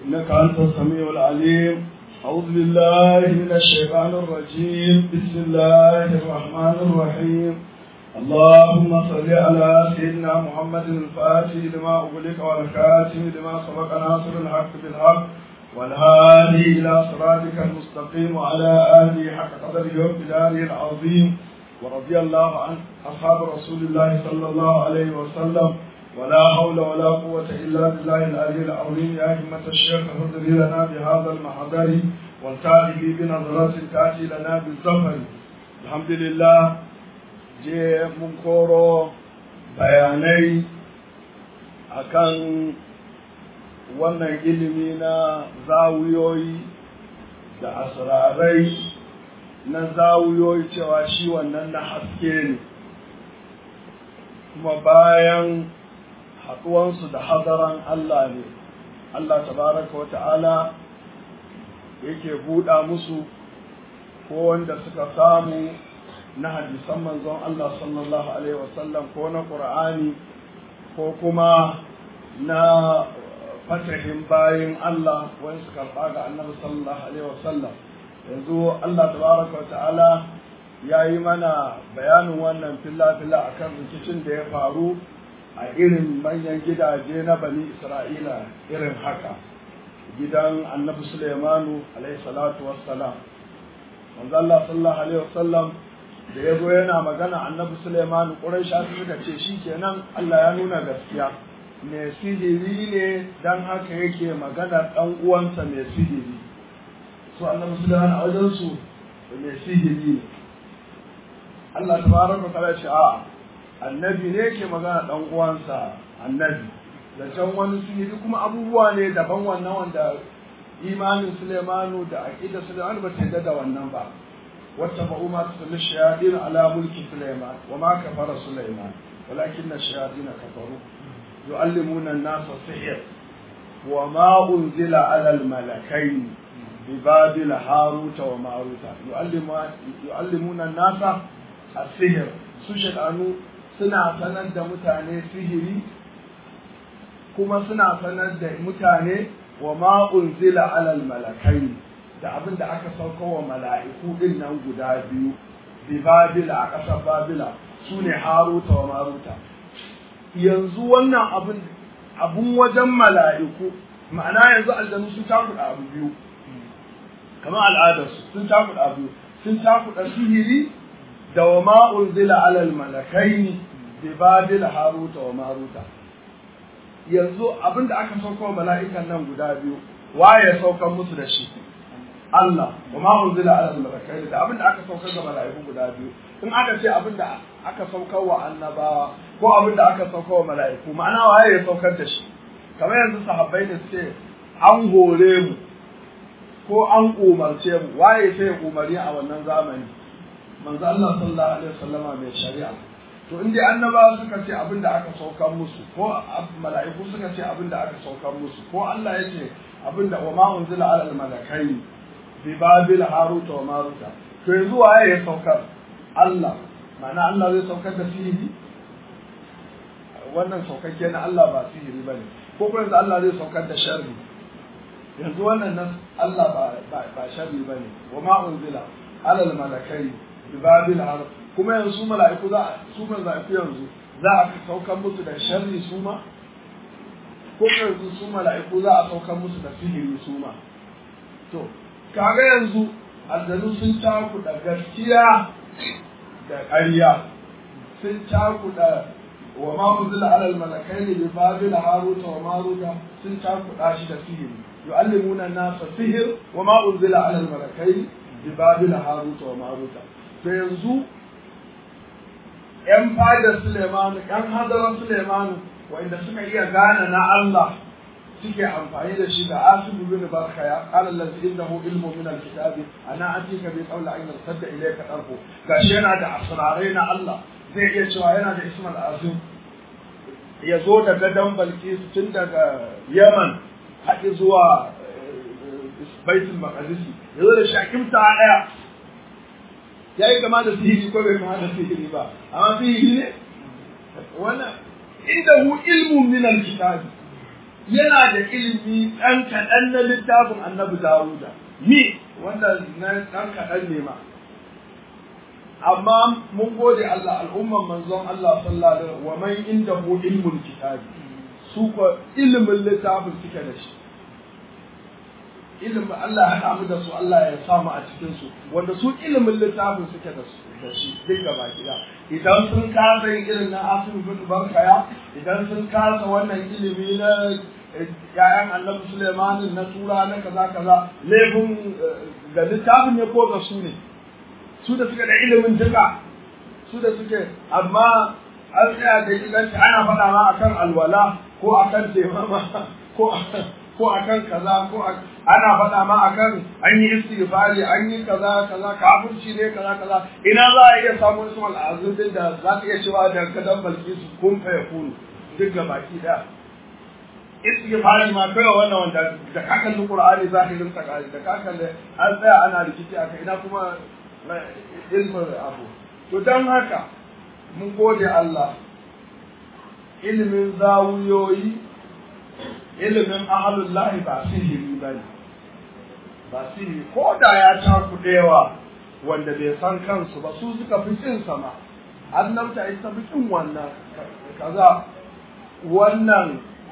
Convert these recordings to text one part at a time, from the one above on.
إنك أنت السميع العليم أعوذ بالله من الشيطان الرجيم بسم الله الرحمن الرحيم اللهم صل على سيدنا محمد الفاتح لما أغلق والخاتم لما سبق ناصر الحق بالحق والهادي إلى صراطك المستقيم وعلى آله حق قدره وابتداره العظيم ورضي الله عن أصحاب رسول الله صلى الله عليه وسلم ولا حول ولا قوة إلا بالله العلي العظيم يا همة الشيخ اهدري لنا بهذا المحضر والتالي بنظرة تأتي لنا بالزفر الحمد لله je mun koro bayanai akan wannan ilimi na zawiyoyi da asirarai na zawiyoyi cewa shi wannan na haske ne kuma bayan haɗuwansu da hadaran Allah ne Allah tabaraka wa ta'ala yake buɗa musu ko wanda suka samu na hadisan manzon Allah sallallahu Alaihi wasallam ko na ƙur'ani ko kuma na fatahin bayin Allah wani su karɓa ga annabi sallallahu Alaihi wasallam yanzu Allah tabaraka wa ta'ala ya yi mana bayanin wannan filla-filla a kan rikicin da ya faru a irin manyan gidaje na bani Isra'ila irin haka gidan annabi Sulaimanu alaihi salatu wassalam manzo Allah sallallahu alaihi wasallam da ya zo yana magana annabi Suleiman Quraisha suka ce shi kenan Allah ya nuna gaskiya me sihiri ne dan haka yake magana dan uwansa mai sihiri so annabi Suleiman a wajen su mai sihiri ne Allah tabaraka ta'ala ce a annabi ne yake magana dan uwansa annabi da can wani sihiri kuma abubuwa ne daban wannan wanda imanin Suleimanu da aqidar Suleiman ba ta da wannan ba واتبعوا ما تتلو الشياطين على ملك سليمان وما كفر سليمان ولكن الشياطين كفروا يعلمون الناس السحر وما أنزل على الملكين ببابل هاروت وماروت يعلمون الناس السحر سوشت أنو suna sanar da mutane sihiri kuma suna sanar da mutane wa ma unzila alal malakai da abin da aka sauka wa mala'iku din nan guda biyu bi babila a ƙasar babila su ne haruta wa maruta yanzu wannan abin abun wajen mala'iku ma'ana yanzu aljanu sun cakuɗa abu biyu kamar al'adarsu sun cakuɗa abu biyu sun cakuɗa sihiri da wa ma'un zila alal malakaini bi babila haruta wa maruta yanzu abin da aka sauka wa mala'ikan nan guda biyu waye saukan musu da shi Allah wa ma unzila ala al-malakai da abinda aka saukar ga malaiku guda biyu in aka ce abinda aka saukar wa annabawa ko abinda aka saukar wa malaiku ma'ana waye ya saukar da shi kamar yanzu sahabbai ne suke an hore mu ko an umarce mu waye sai ya umari a wannan zamani manzo Allah sallallahu alaihi wasallama mai shari'a to in dai annabawa suka ce abinda aka saukar musu ko mala'iku suka ce abinda aka saukar musu ko Allah ya ce abinda wa ma unzila ala al-malakai bi babil haruta wa maruta to yanzu waye ya saukar Allah ma'ana Allah zai saukar da sihiri wannan saukakke na Allah ba sihiri bane ko kuma yanzu Allah zai saukar da sharri yanzu wannan nan Allah ba ba sharri bane wa ma unzila alal malakai bi babil harut kuma yanzu mala'iku za su mala'iku yanzu za a saukar musu da sharri su ma ko yanzu su mala'iku za a saukar musu da sihiri su ma to kaga yanzu aljanu sun cakuɗa gaskiya da ƙarya sun cakuɗa wa ma unzila alal malakaini bi babil haruta wa maruta sun cakuɗa shi da sihiri yu'allimuna an-nasa sihir wa ma unzila alal malakaini bi babil haruta wa maruta to yanzu yan fadar Suleiman yan hadaran Suleiman wanda suka iya gane na Allah suke amfani da shi da asibu bin barka ya qala allazi innahu ilmu min alkitabi ana atika bi qawli ayna sadda ilayka tarfu gashi yana da asrarai na Allah zai iya cewa yana da ismal azim ya zo da gadon balkis tun daga Yaman haɗi zuwa baitul maqdis ya zo da shakimta daya ya yi kama da sihiri ko bai kama da sihiri ba amma sihiri ne wannan inda hu ilmun min alkitabi yana da ilimi ɗan kaɗan na littafin annabi Dawuda mi wanda na ɗan kaɗan ne ma amma mun gode Allah al'umman manzon Allah sallallahu alaihi wa man indahu ilmul kitabi su ko ilimin littafin suke da shi ilimin Allah ya haɗa mu da su Allah ya samu a cikin su wanda su ilimin littafin suke da su da shi duk gaba gida idan sun kasa yin irin na Asim bin Barkaya idan sun kasa wannan ilimi na ƴaƴan Annabi Sulaiman na tura na kaza kaza laifin ga littafin ne ko ga su ne su da suke da ilimin duka su da suke amma an tsaya da ilanci ana faɗa ma akan alwala ko akan taimama ko ko akan kaza ko ana faɗa ma akan an yi istighfari an yi kaza kaza kafirci ne kaza kaza ina za a iya samun su al'azum din da za ka iya cewa da kadan balkisu kun fa yakunu duk ga baki daya istighfari ma kai wannan wanda da kakan qur'ani zahirin ta da kakan an tsaya ana rikici akai ina kuma ilmin abu to dan haka mun gode Allah ilimin zawuyoyi ilimin ahalullahi ba sihiri ba ne ba sihiri ko da ya cakuɗewa wanda bai san kansu ba su suka fi cin sama annabta ita fi cin wannan kaza wannan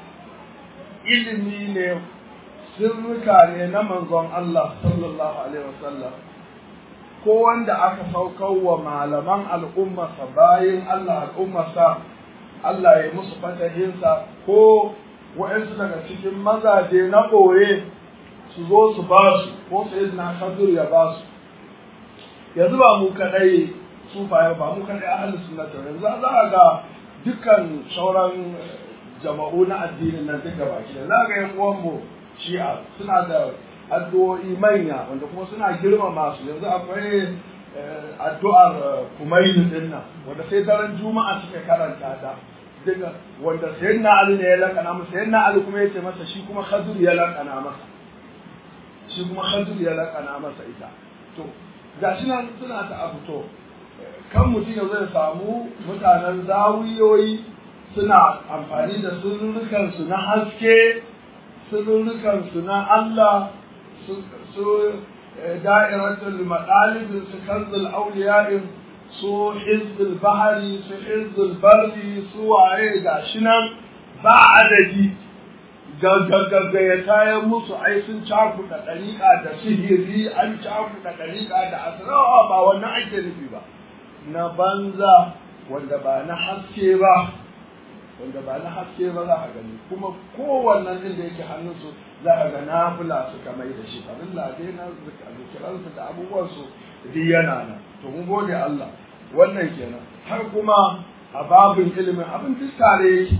ilimi ne sirrika ne na manzon Allah sallallahu alaihi wasallam ko wanda aka saukar wa malaman al'ummarsa bayan Allah al'ummarsa Allah ya musu fatahinsa ko wa'yansu daga cikin mazaje na ɓoye su zo su ba su ko su yi na kadur ya ba su yanzu ba mu kaɗai sufaye ba mu kaɗai ahalin sunnata yanzu za a ga dukkan sauran jama'u na addinin nan duka baki da za ga yan uwanmu shi'a suna da addu'o'i manya wanda kuma suna girmama su yanzu akwai addu'ar kumaini din nan wanda sai daren juma'a suke karanta ta daga wanda sayyidina ali ne ya lakana masa sayyidina ali kuma yace masa shi kuma khadir ya lakana masa shi kuma khadir ya lakana masa ita to gashi nan suna ta abu to kan mutum ya zai samu mutanen zawiyoyi suna amfani da sirrukan su na haske sirrukan su na Allah su da'iratul madalib su kanzul awliya'in su hizbul bahari su hizbul barri su waye gashi nan ba adadi gaggagagga ya kayan musu ai sun cakuɗa ɗariƙa da sihiri an cakuɗa ɗariƙa da asirawa ba wannan ake nufi ba na banza wanda ba na haske ba wanda ba na haske ba za a gani kuma kowannen din da yake hannunsu za a ga nafila suka mai da shi abin lade na zikiransu da abubuwansu duk yana nan to mun gode Allah wannan kenan har kuma a babin ilimin abin duk tare yake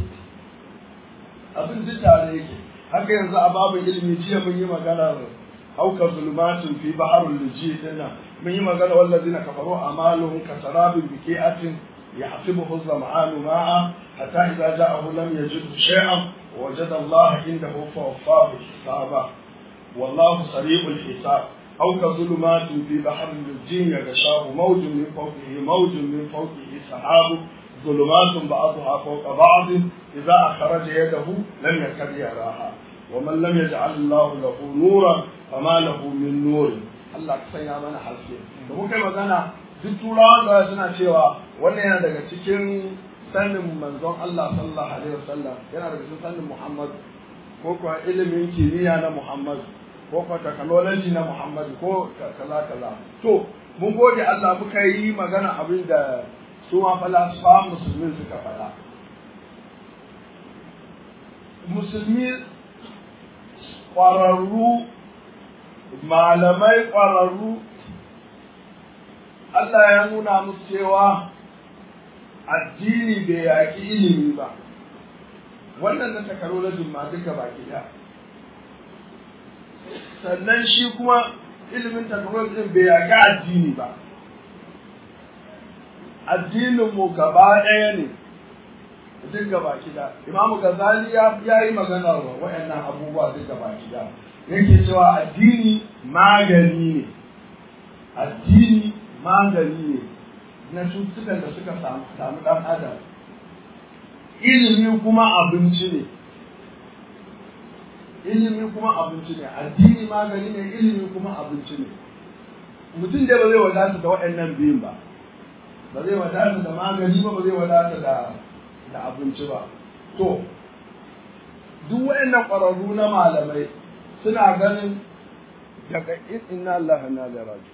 abin duk tare yake haka yanzu a babin ilimi jiya mun yi magana auka zulmatun fi baharul luji dinnan mun yi magana wallazina kafaru amaluhum kasarabin biki'atin يحسبه الظمآن ماء حتى إذا جاءه لم يجده شيئا ووجد الله عنده فوفاه حسابا والله سريع الحساب أو كظلمات في بحر الجين يغشاه موج من فوقه موج من فوقه سحاب ظلمات بعضها فوق بعض إذا أخرج يده لم يكد يراها ومن لم يجعل الله له نورا فما له من نور الله كسيا من حسين وممكن magana duk turawan da suna cewa wannan yana daga cikin sanin manzon Allah sallallahu alaihi wasallam yana daga cikin sanin Muhammad ko kuwa ilimin kimiyya na Muhammad ko kuwa technology na Muhammad ko kaza kaza to mun gode Allah muka yi magana abin da su ma falasifa musulmin suka faɗa musulmi ƙwararru malamai ƙwararru Allah ya nuna musu cewa addini bai yaƙi ilimi ba wannan na takarolajin ma duka baki ɗaya sannan shi kuma ilimin takarolajin bai yaƙi addini ba addininmu gaba ɗaya ne duk gaba ɗaya imamu gazali ya yi magana wa waɗannan abubuwa duk gaba ɗaya yake cewa addini magani ne addini magani ne na cututtukan da suka samu ɗan adam ilimi kuma abinci ne ilimi kuma abinci ne addini magani ne ilimi kuma abinci ne mutum dai ba zai wadata da waɗannan biyun ba ba zai wadata da magani ba ba zai wadata da da abinci ba to duk waɗannan ƙwararru na malamai suna ganin daga inna Allah na da raji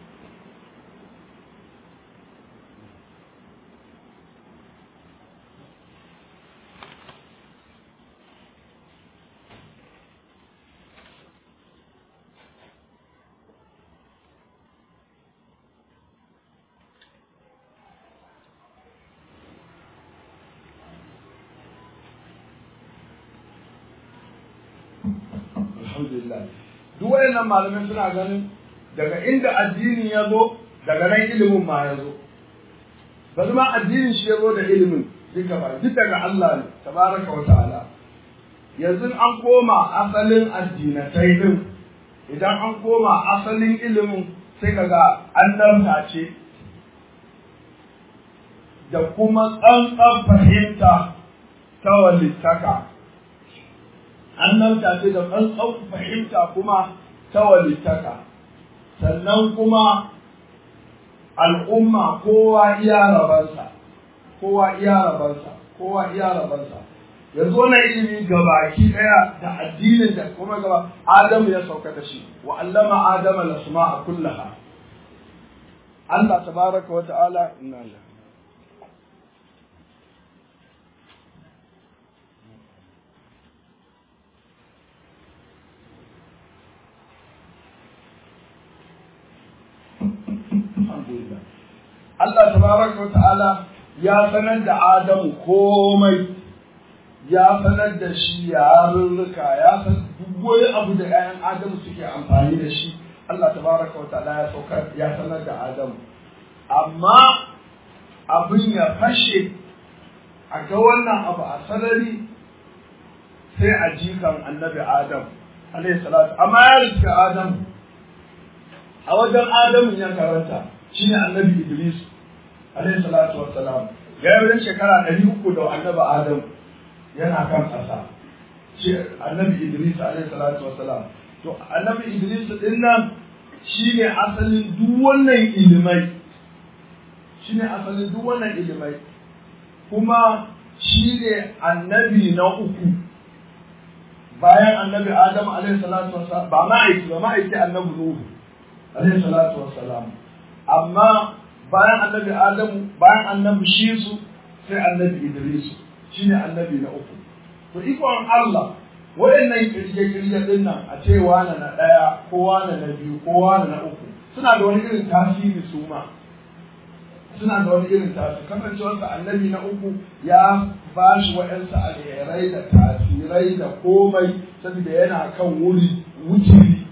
alhamdulillah duk waɗannan malamai suna ganin daga inda addini ya zo daga nan ilimin ma ya zo bari ma addinin shi ya zo da ilimin duka ba duk daga Allah ne tabaraka wa ta'ala yanzu an koma asalin addinatai din idan an koma asalin ilimin sai kaga annabta ce da kuma tsantsan fahimta ta walittaka annabta ce da tsantsan fahimta kuma ta walittaka sannan kuma al'umma kowa iya rabansa kowa iya rabansa kowa iya rabansa yanzu wannan ilimi gabaki daya da addinin da kuma gaba Adamu ya sauka da shi wa allama adama lasma'a kullaha Allah tabaraka wa ta'ala inna lillahi alhamdulillah Allah tabaraka wa ta'ala ya sanar da Adamu komai ya sanar da shi yarurruka ya san duk wani abu da 'ya'yan Adamu suke amfani da shi Allah tabaraka wa ta'ala ya saukar ya sanar da Adamu amma abin ya fashe a ga wannan abu a sarari sai a jikan annabi Adam alaihi salatu amma ya riska Adamu a wajen Adamu ya karanta shi ne annabi Idris alaihi salatu wassalam ya yi wajen shekara ɗari uku da annabi Adamu yana kan ƙasa shi annabi Idris alaihi salatu wassalam to annabi Idris din nan shi ne asalin duk wannan ilimai shi ne asalin duk wannan ilimai kuma shi ne annabi na uku bayan annabi Adam alaihi salatu wassalam ba ma'aiki ba ma'aiki annabi Nuhu alaihi salatu wassalam amma bayan annabi adamu bayan annabi shisu sai annabi idrisu shine annabi na uku to ikon Allah waɗannan kirje-kirje din nan a ce wane na ɗaya ko wane na biyu ko wane na uku suna da wani irin tasiri su ma suna da wani irin tasiri kasancewarsa annabi na uku ya ba shi waɗansu alherai da tasirai da komai saboda yana kan wuri wuturi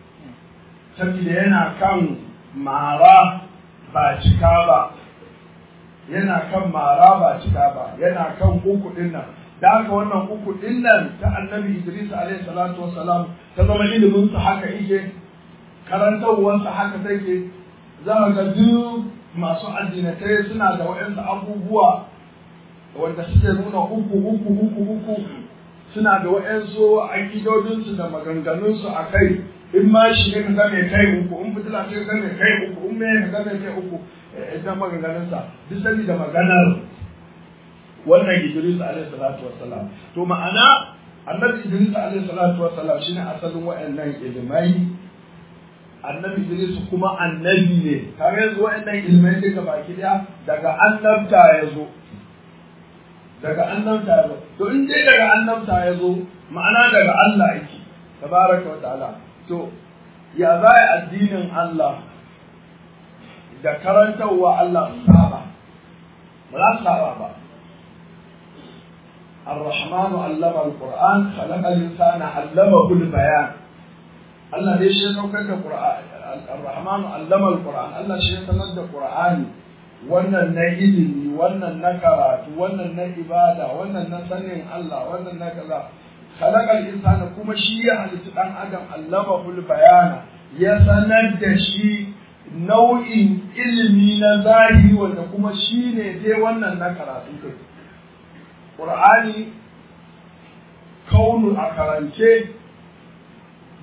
saboda yana kan mara ba cika ba yana kan mara ba cika ba yana kan uku din nan da haka wannan uku din nan ta annabi Idris alaihi salatu wassalam ta zama ilimin sa haka yake karantawar sa haka take za ka ga duk masu addinatai suna da waɗansu abubuwa wanda suke nuna uku uku uku uku suna da waɗansu aƙidodinsu da maganganunsu a kai in ma shi ne ka game kai uku in fitila ce ka game kai uku in me ka game kai uku idan maganganunsa duk sani da maganar wannan Idris alaihi salatu wassalam to ma'ana annabi Idris alaihi salatu wassalam shine asalin waɗannan ilimai annabi Idris kuma annabi ne kare yanzu waɗannan ilimai duka baki daya daga annabta ya zo daga annabta ya zo to in dai daga annabta ya zo ma'ana daga Allah yake tabaraka wa ta'ala to ya za addinin Allah da karantarwa Allah su saba ba za su saba ba الرحمن علم القرآن خلق الإنسان علمه البيان الله ليش يسوكر القرآن الرحمن علم القرآن الله شيء سند القرآن wannan na ilimi wannan na karatu wannan na ibada wannan na sanin Allah wannan na kaza khalaqal insana kuma shi ya halitta dan adam allamahul bayana ya sanar da shi nau'in ilimi na zahiri wanda kuma shi ne dai wannan na karatu kai Qur'ani kaunu a karance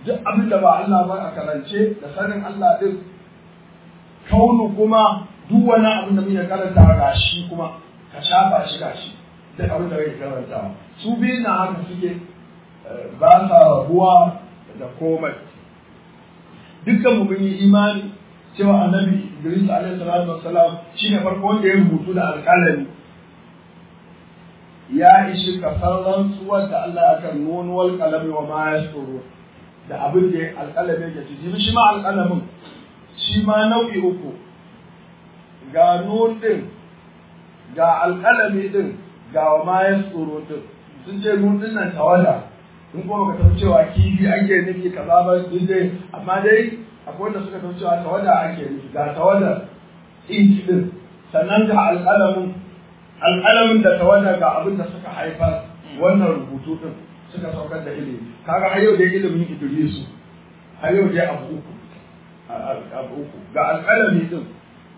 duk abin da ba Allah ba a karance da sanin Allah din kaunu kuma duk wani abin da muke karanta gashi kuma ka shafa shi gashi duk abin da kake karanta su biyu na haka suke ba sa rabuwa da komai dukkan mu mun yi imani cewa annabi Idris alaihi salatu wassalam shine farko wanda ya rubutu da alƙalami ya ishi kasar rantsuwar da Allah ya kan nun wal qalami wa ma yasuru da abin da alƙalami yake ci shi ma alƙalamin shi ma nau'i uku ga nun din ga alƙalami din ga wa ma yasuru din sun ce nun din nan tawada in kuma ka tafi cewa kifi ake nufi kaza ba dai amma dai akwai wanda suka tafi cewa tawada ake nufi ga tawada inci din sannan ga alƙalamin alƙalamin da tawada ga abin da suka haifar wannan rubutu din suka saukar da ilimi kaga har yau dai ilimin Idrisu har yau dai abu uku abu uku ga alƙalami din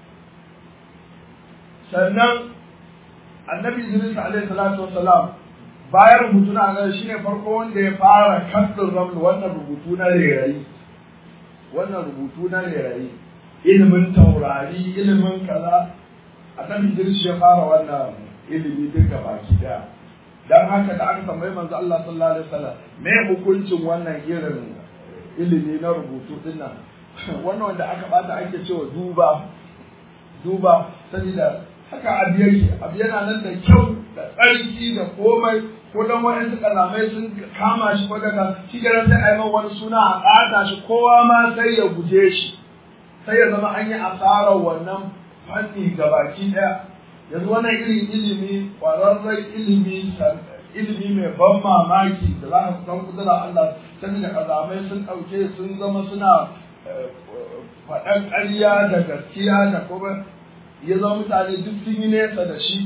sannan annabi Idris alaihi salatu wassalam bayan rubutu na ga shine farko wanda ya fara kaddin raml wannan rubutu na rairayi wannan rubutu na rairayi ilimin taurari ilimin kaza annabi Idris ya fara wannan ilimi duka baki daya dan haka da aka tambayi manzo Allah sallallahu alaihi wasallam me hukuncin wannan irin ilimi na rubutu dinnan wannan wanda aka bata ake cewa duba duba saboda haka abu yake abu yana nan da kyau da tsarki da komai ko dan wa'ansu kalamai sun kama shi ko daga shi garan sai a yi wani suna a ƙata shi kowa ma sai ya guje shi sai ya zama an yi asarar wannan fanni gabaki ɗaya yanzu wannan irin ilimi ƙwararren ilimi ilimi mai ban mamaki da za ka san kudura Allah saboda kazamai sun ɗauke sun zama suna faɗan ƙarya da gaskiya da kuma ya zama mutane duk sun yi nesa da shi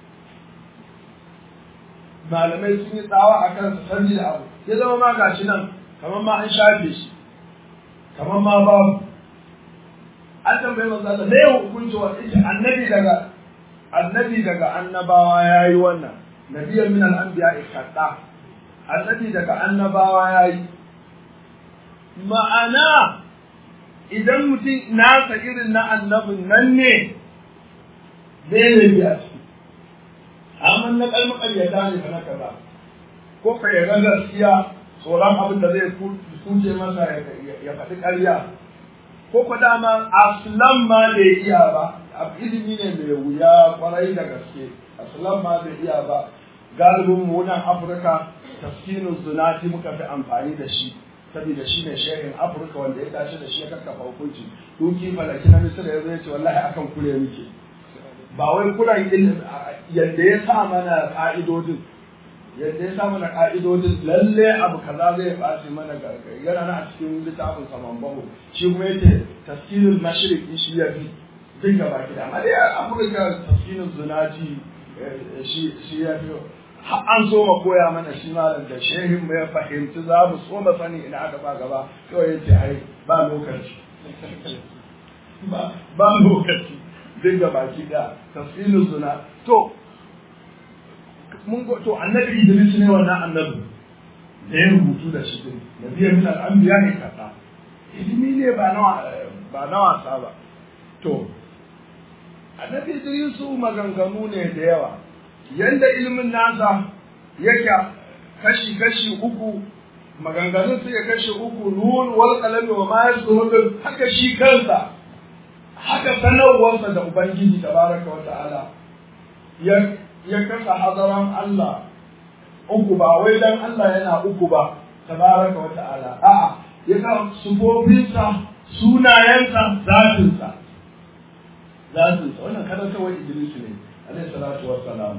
malamai sun yi tsawa a kansa sanji da abu ya zama ma gashi nan kamar ma an shafe shi kamar ma babu an tambayi manzo Allah me hukunci wa ita annabi daga annabi daga annabawa yayi wannan nabiyan min al-anbiya ikadda annabi daga annabawa yayi ma'ana idan mutum nasa irin na annabin nan ne zai ne biya ciki amma na kalmar ƙaryata ne fa na kaza ko ka yaga gaskiya tsoron abin da zai kuce masa ya faɗi ƙarya ko ko dama aslan ma bai iya ba ilimi ne mai wuya kwarai da gaske aslan ma bai iya ba galibin mu nan afirka tafsirin zunati muka fi amfani da shi saboda shi ne shehin afirka wanda ya tashi da shi ya kakkafa hukunci duki falaki na misira ya zai ce wallahi akan kure muke ba wai kuran ilimi yadda ya sa mana ka'idodin yadda ya sa mana ka'idodin lalle abu kaza zai ɓaci mana yana na a cikin littafin saman bahu shi kuma yace tafsirul mashriq shi ya fi duk gaba ki da amma dai afirka tafsirul zunaji shi shi ya fi an so ma koya mana shi malam da shehin mu ya fahimci za mu so ma sani ina aka ba gaba kawai yace ai ba lokaci ba lokaci duk gaba ki da tafsirul zuna to mun go to annabi Idris ne wannan annabi da ya rubutu da shi din nabiya min al-anbiya ne kaza ilimi ne ba na ba na wasa ba to annabi Idris maganganu ne da yawa yanda ilimin nasa yake kashi kashi uku maganganun su ya kashi uku nun wal qalami wa ma yasrun haka shi kansa haka sanarwarsa da ubangiji tabaraka wa ta'ala ya ya kasa hadaran Allah uku ba wai dan Allah yana uku ba tabaraka wa ta'ala a'a ya ka sufofinsa sunayensa zatinsa zatinsa wannan kada kawai Idris ne alaihi salatu wassalam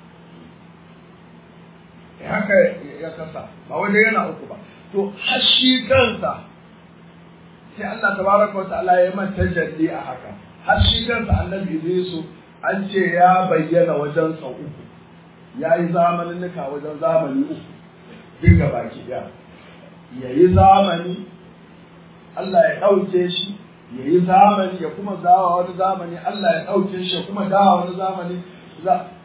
haka ya kasa ba wai yana uku ba to har shi kansa sai Allah tabaraka wa ta'ala ya manta jalli a haka har shi kansa annabi Idris an ce ya bayyana wajen sau uku ya yi zamaninnika wajen zamani uku duka baki ɗaya ya yi zamani Allah ya ɗauke shi ya yi zamani ya kuma dawa wani zamani Allah ya ɗauke shi ya kuma dawa wani zamani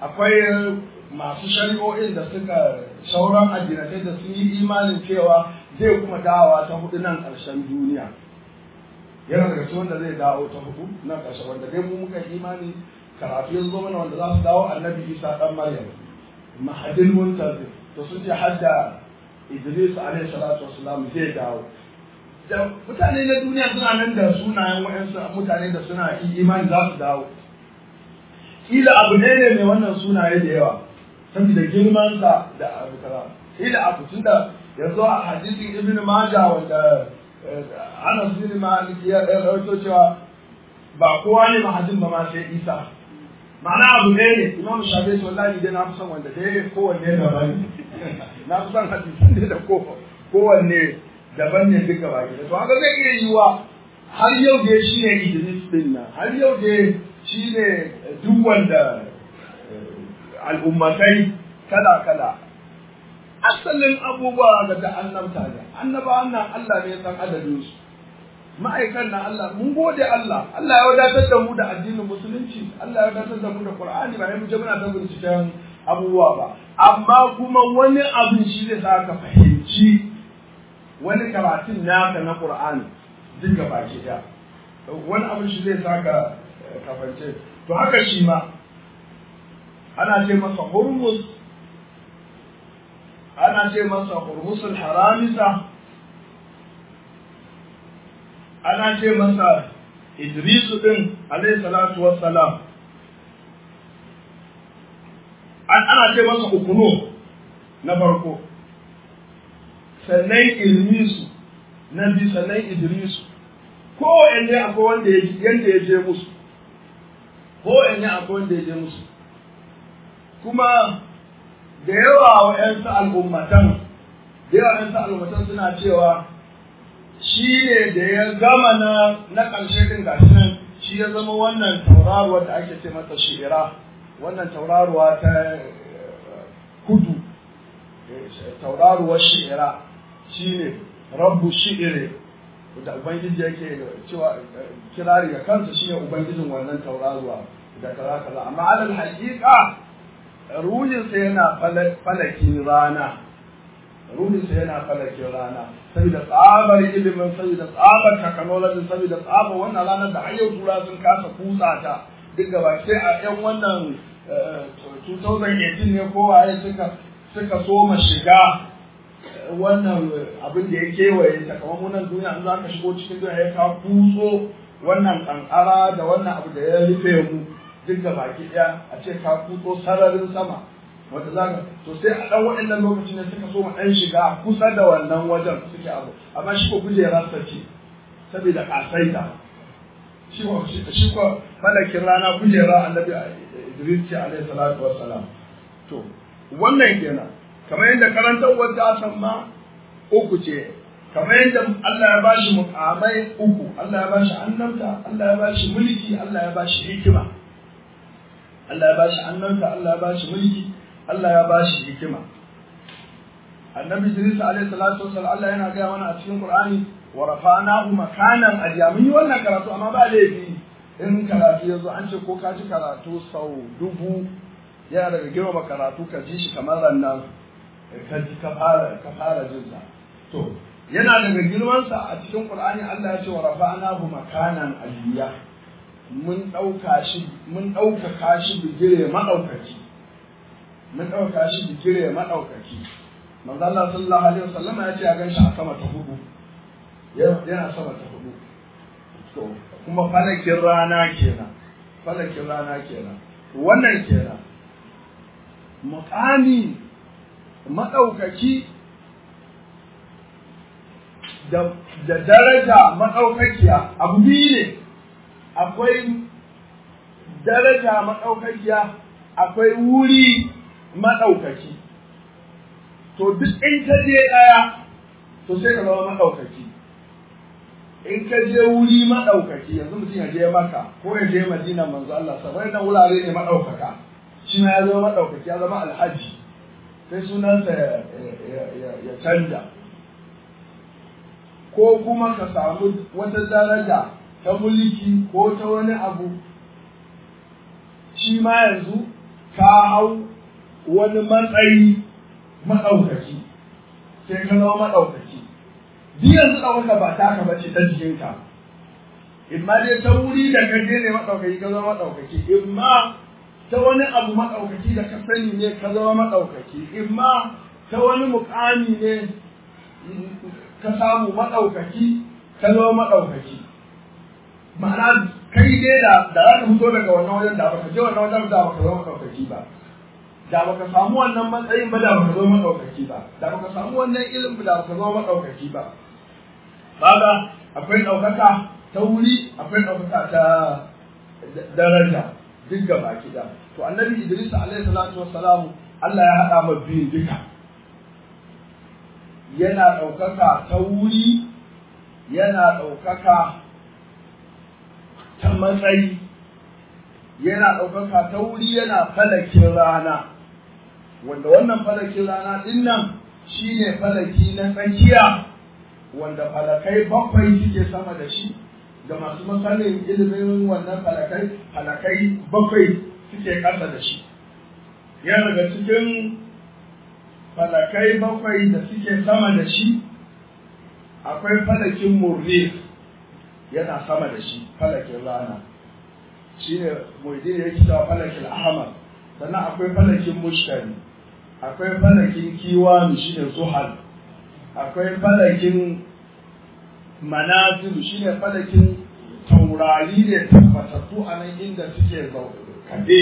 akwai masu shari'o'in da suka sauran addinatai da sun yi imanin cewa zai kuma dawowa ta hudu nan ƙarshen duniya yana daga cikin wanda zai dawo ta hudu nan ƙarshen wanda dai mu muka imani karatu ya zo mana wanda za su dawo annabi isa dan maryam mahadin muntazir to sun ce hadda idris alaihi salatu wassalam zai dawo da mutane na duniya suna nan da sunayen wa'ansu mutane da suna imani za su dawo kila abu ne ne mai wannan sunaye da yawa saboda girmansa da abu kaza kila abu tun da yanzu a hadisin ibn majah wanda anas bin malik ya rawaito cewa ba kowa ne mahadin ba ma sai isa ma'ana abu ne ne imam shafi wallahi dai na fi son wanda dai kowanne daban na fi son hadisin dai da kowanne daban ne duka baki da to haka zai iya yiwa har yau dai shi ne idris din nan har yau dai shi ne duk wanda al'ummatai kala kala asalin abubuwa ga da annabta ne annaba nan Allah ne ya san adadin su ma'aikan na Allah mun gode Allah Allah ya wadatar da mu da addinin musulunci Allah ya wadatar da mu da Qur'ani ba mu je muna ta binciken abubuwa ba amma kuma wani abin shi zai sa ka fahimci wani karatun naka na Qur'ani duk gaba ke da wani abin shi zai sa ka kafance to haka shi ma ana ce masa hurmus ana ce masa hurmusul haramisa ana ce masa Idrisu din alayhi salatu wassalam an ana ce masa ukuno na farko sannan ilmisu na bi sannan idrisu ko wanne akwai wanda ya yanda ya je musu ko wanne akwai wanda ya je musu kuma da yawa wa ƴansu al'ummatan da yawa ƴansu al'ummatan suna cewa shi ne da ya gama na na ƙarshe ɗin gashi nan shi ya zama wannan tauraruwa da ake ce mata shi'ira wannan tauraruwa ta kudu tauraruwar shi'ira shi ne rabbu shi'ire da ubangiji yake cewa kirari ga kansa shi ne ubangijin wannan tauraruwa da kaza kaza amma alal haƙiƙa ruhinsa yana falakin rana ruhinsa yana falakin rana saboda tsabar ilimin saboda tsabar technology saboda tsabar wannan ranar da har yau tura sun kasa kutsa ta duk gaba sai a yan wannan 2018 ne kowaye suka suka soma shiga wannan abin da ya kewaye ta kamar munan duniya in za ka shigo cikin duniya ya ka kutso wannan kankara da wannan abu da ya rufe mu duk da baki ɗaya a ce ka kutso sararin sama wanda za ka to sai a ɗan waɗannan lokacin ne suka so ɗan shiga kusa da wannan wajen suke abu amma shi ko kujerarsa ce saboda ƙasaita shi ko shi ko malakin rana kujera annabi Idris ce alaihi salatu wassalam to wannan kenan kamar yadda karantar wadda san ma uku ce kamar yadda Allah ya bashi mukamai uku Allah ya bashi annabta Allah ya bashi mulki Allah ya bashi hikima Allah ya bashi annabta Allah ya bashi mulki Allah ya bashi hikima annabi Idris alaihi salatu wassalam Allah yana gaya mana a cikin Qur'ani wa rafa'nahu makanan aliya mun yi wannan karatu amma ba laifi in karatu yazo an ce ko ka ji karatu sau dubu yana daga girmama karatu ka ji shi kamar rannan ka ji ka fara ka fara jin sa to yana daga girman sa a cikin Qur'ani Allah ya ce wa rafa'nahu makanan aliya mun dauka shi mun dauka shi bigire madaukaki mun dauka shi bigire madaukaki manzo Allah sallallahu alaihi wasallam ya ce ya ganshi a sama ta hudu yana sama ta hudu to kuma falakin rana kenan falakin rana kenan wannan kenan muqami madaukaki da da daraja madaukakiya abu biyu ne akwai daraja madaukakiya akwai wuri madaukaki to duk in ka je ɗaya to sai ka zama maɗaukaki in ka je wuri maɗaukaki yanzu mutum ya je maka ko ya je madina manzo Allah sabai na wurare ne maɗaukaka shi ma ya zama maɗaukaki ya zama alhaji sai sunansa ya canja ko kuma ka samu wata daraja ta mulki ko ta wani abu shi ma yanzu ka hau wani matsayi maɗaukaki sai ka zama maɗaukaki duk yanzu ɗaukaka ba taka ba ce ta jikinka in ma dai ta wuri da ka je ne maɗaukaki ka zama maɗaukaki in ma ta wani abu maɗaukaki da ka sani ne ka zama maɗaukaki in ma ta wani mukami ne ka samu maɗaukaki ka zama maɗaukaki ma'ana kai dai da da za ka fito daga wannan wajen da baka je wannan wajen da baka zama maɗaukaki ba da baka samu wannan matsayin ba da baka zama maɗaukaki ba da baka samu wannan ilimin da baka zama maɗaukaki ba kaga akwai ɗaukaka ta wuri akwai ɗaukaka ta daraja duk gaba da to annabi idris alaihi salatu wassalamu Allah ya haɗa ma biyun duka yana ɗaukaka ta wuri yana ɗaukaka ta matsayi yana ɗaukaka ta wuri yana falakin rana wanda wannan falakin rana ɗin nan shine falaki na tsakiya wanda falakai bakwai suke sama da shi da masu masanin ilimin wannan falakai falakai bakwai suke ƙasa da shi yana daga cikin falakai bakwai da suke sama da shi akwai falakin murrif yana sama da shi falakin rana shi ne mujdin ya kita falakin ahmad sannan akwai falakin mushtari akwai falakin kiwanu shi ne zuhal akwai falakin manazilu shi ne falakin taurari ne tabbatattu a nan inda suke kaɗe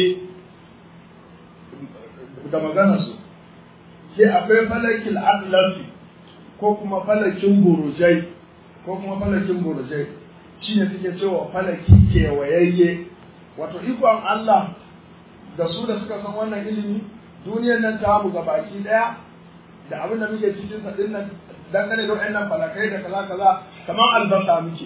da maganarsu sai akwai falakin atlasi ko kuma falakin burujai ko kuma falakin burujai shi ne suke cewa falaki kewayayye wato ikon Allah da su da suka san wannan ilimi duniyar nan ta mu baki daya da abin da muke cikin sa din nan dangane da wayannan falakai da kaza kaza kamar albasa muke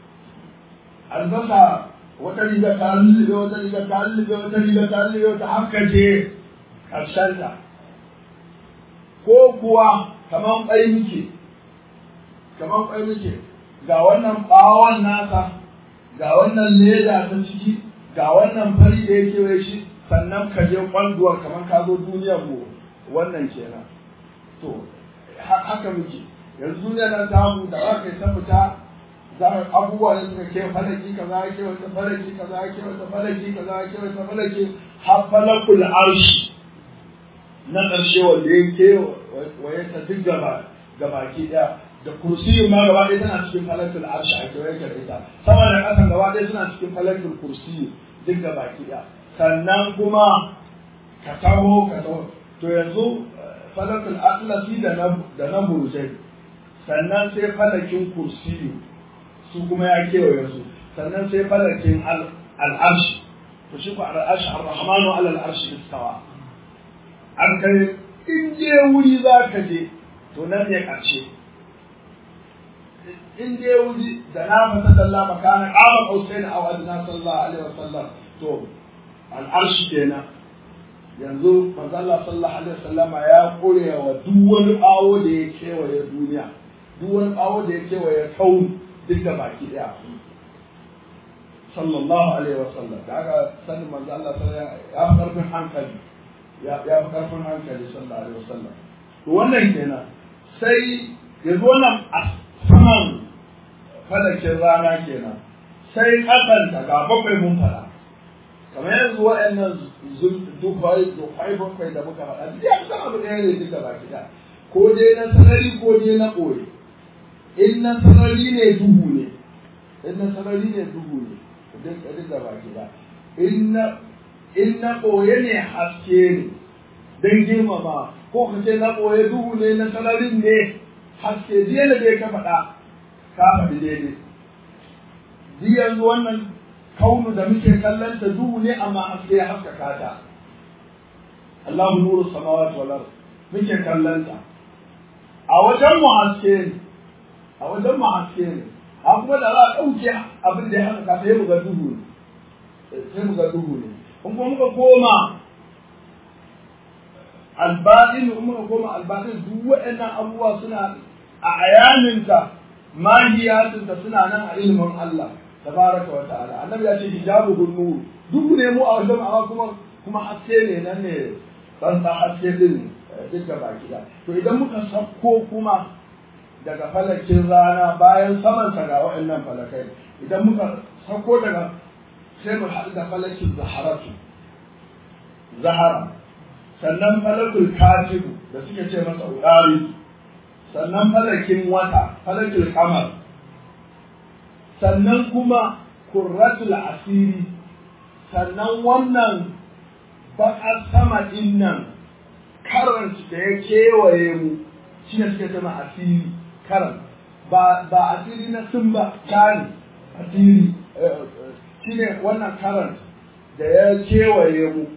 albasa wata riga ta lullube wata riga ta lullube wata riga ta lullube wata haka je karshen ta ko kuwa kamar kwai muke kamar kwai muke ga wannan bawon nasa ga wannan leda ta ciki ga wannan fari da yake wai shi sannan ka je kwanduwar kamar ka zo duniyar mu wannan kenan to haka muke yanzu duniyar nan ta mu da aka ta fita za ka abubuwa da suka ke falaki kaza ke wata falaki kaza ke wata falaki kaza ke wata falaki har falakul arshi na ƙarshe wanda ya ke waye ta duk gaba gabaki ɗaya da kursiyin ma gaba ɗaya tana cikin falakul arshi a kewaye da ita sama da ƙasan gaba ɗaya suna cikin falakul kursiyi duk gabaki ɗaya sannan kuma ka taho ka taho to yanzu falakul atlasi da na da na burjai sannan sai falakin kursiyu su kuma ya kewaye su sannan sai falakin al'arshi to shi ko al'arshi ar-rahmanu ala al'arshi istawa an kai in je wuri za ka je to nan ne ƙarshe in je wuri da na fata dalla makana qama qausain aw adna sallallahu alaihi wasallam to al'arshi kenan yanzu manzo Allah sallallahu alaihi wasallam ya kore wa duk wani bawo da ya kewaye duniya duk wani bawo da ya kewaye kaun duk da baki daya sallallahu alaihi wasallam da aka sani manzo Allah sallallahu alaihi ya fi karfin hankali ya ya fi karfin hankali sallallahu alaihi wasallam to wannan kenan sai yanzu wannan a saman falakin rana kenan sai kasanta ga bakwai mun fada kamar yanzu waɗannan dufai dufai bakwai da muka faɗa duk ya san abu ɗaya ne duka baki da ko dai na sarari ko dai na ɓoye in na sarari ne duhu ne in na sarari ne duhu ne duk duka baki da in na in na ɓoye ne haske ne don girmama ko ka ce na ɓoye duhu ne na sararin ne haske jiya da dai ka faɗa ka faɗi daidai duk yanzu wannan kaunu da muke kallon ta duhu ne amma haske ya haskaka ta Allahu nuru samawati wal ard muke kallon ta a wajen mu haske ne a wajen mu haske ne a kuma da za a ɗauke abin da ya haskaka sai mu ga duhu ne sai mu ga duhu ne in kuma muka koma albaɗin in muka koma albaɗin duk waɗannan abubuwa suna a ayaninta mahiyatinta suna nan a ilimin Allah tabaraka wa ta'ala annabi ya ce hijabu nur duk ne mu a wajen amma kuma kuma haske ne nan ne dan sa haske din duk da baki da to idan muka sako kuma daga falakin rana bayan samansa ga waɗannan falakai idan muka sako daga sai mu haɗu da falakin zaharatu zahara sannan falakul katibu da suke ce masa udari sannan falakin wata falakul kamar sannan kuma kurratul asiri sannan wannan baƙar sama ɗin nan karant da ya kewaye mu shi ne suke zama asiri karan ba ba asiri na sun ba kani asiri shi ne wannan karant da ya kewaye mu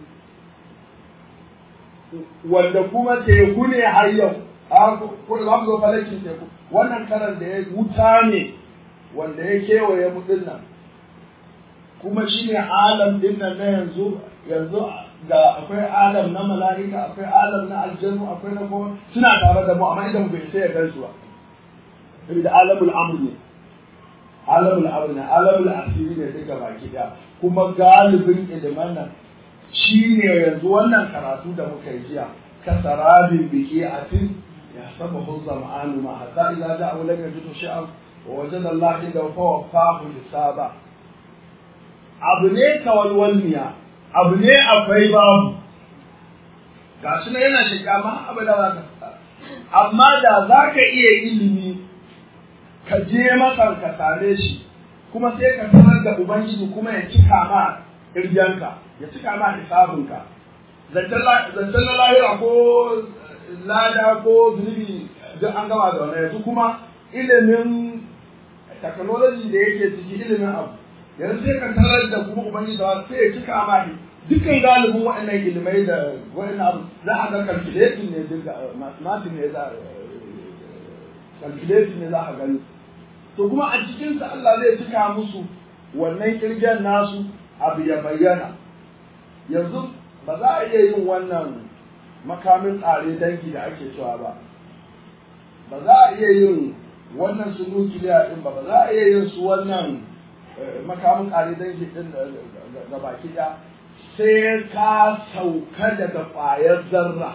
wanda kuma teku ne har yau ko da za mu zo falakin teku wannan karan da ya wuta ne wanda ya kewaye mu din nan kuma shi ne alam din nan na yanzu yanzu ga akwai alam na mala'ika akwai alam na aljanu akwai na kowa suna tare da mu amma idan bai sai ya gan su ba saboda alamul amr ne alamul amr ne alamul asiri ne duka baki daya kuma galibin iliman nan shi ne yanzu wannan karatu da muka yi jiya ka sarabin biki a tin ya saba huzza ma'anu ma hatta idza ja'a lam yajidu shay'an wa wajada Allah inda fa wafahu hisaba abu ne kawalwalniya abu ne akwai babu ga shi yana shiga ma abu da za ka amma da za ka iya ilimi ka je masa ka sare shi kuma sai ka sanar da ubangiji kuma ya cika ma irgenka ya cika ma hisabinka zancen na lahira ko lada ko zunubi duk an gama da wani yanzu kuma ilimin technology da yake ciki ilimin abu yanzu sai ka tarar da kuma ubangiji da sai ya cika ma dukkan galibin waɗannan ilimai da waɗannan abu za a ga calculating ne duk mathematics ne za calculating ne za a gani to kuma a cikinsa Allah zai cika musu wannan kirgen nasu abu ya bayyana yanzu ba za a iya yin wannan makamin tsare dangi da ake cewa ba ba za a iya yin wannan su nukiliya din ba ba za a iya yin su wannan makamin tsare dangi din ga baki ɗaya sai ka sauka daga ƙwayar zarra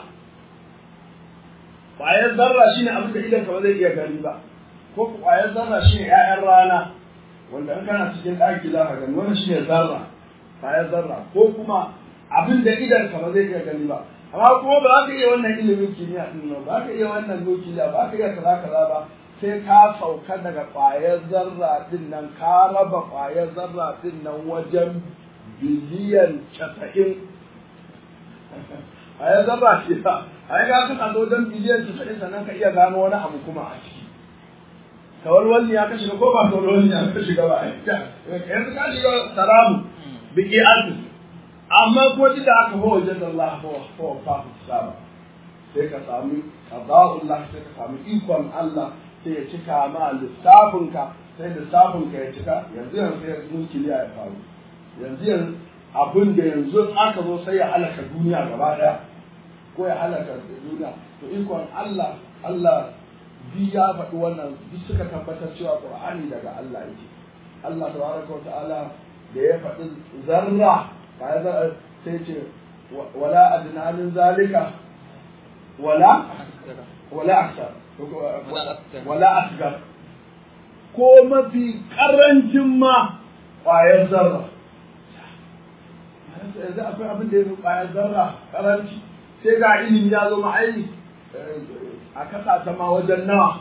ƙwayar zarra shine abin da idan ka ba zai iya gani ba ko ƙwayar zarra shine 'ya'yan rana wanda in kana cikin ɗaki za ka gani wannan shine zarra ƙwayar zarra ko kuma abin da idan ka ba zai iya gani ba amma kuma ba za ka iya wannan ilimin kimiyya din nan ba ka iya wannan nukiliya ba ka iya kaza kaza ba sai ka sauka daga ƙwayar zarra din nan ka raba ƙwayar zarra din nan wajen biliyan casa'in ƙwayar zarra ce ba a yi ga kana wajen biliyan casa'in sannan ka iya gano wani abu kuma a ciki kawalwalli ya ka shiga ko ba kawalwalli ya ka shiga ba yanzu ka shiga saramu biki azu amma ko duk da aka ho wajen Allah ko ko fa saba sai ka sami qada'ullah sai ka sami ikon Allah sai ya cika ma lissafinka sai lissafinka ya cika yanzu yanzu sai nukiliya ya faru yanzu yanzu abin da yanzu aka zo sai ya halaka duniya gaba daya ko ya halaka duniya to ikon Allah Allah bi ya faɗi wannan duk suka tabbatar cewa Qur'ani daga Allah yake Allah tabaraka wa ta'ala da ya faɗi zarra ba ya sai ce wala adna min zalika wala wala aksar wala asgar ko mafi karancin ma ƙwayar zarra yanzu akwai abin da ya fi ƙwayar zarra karanci sai ga ilimi ya zo ma'aini a kasa ta ma wajen nawa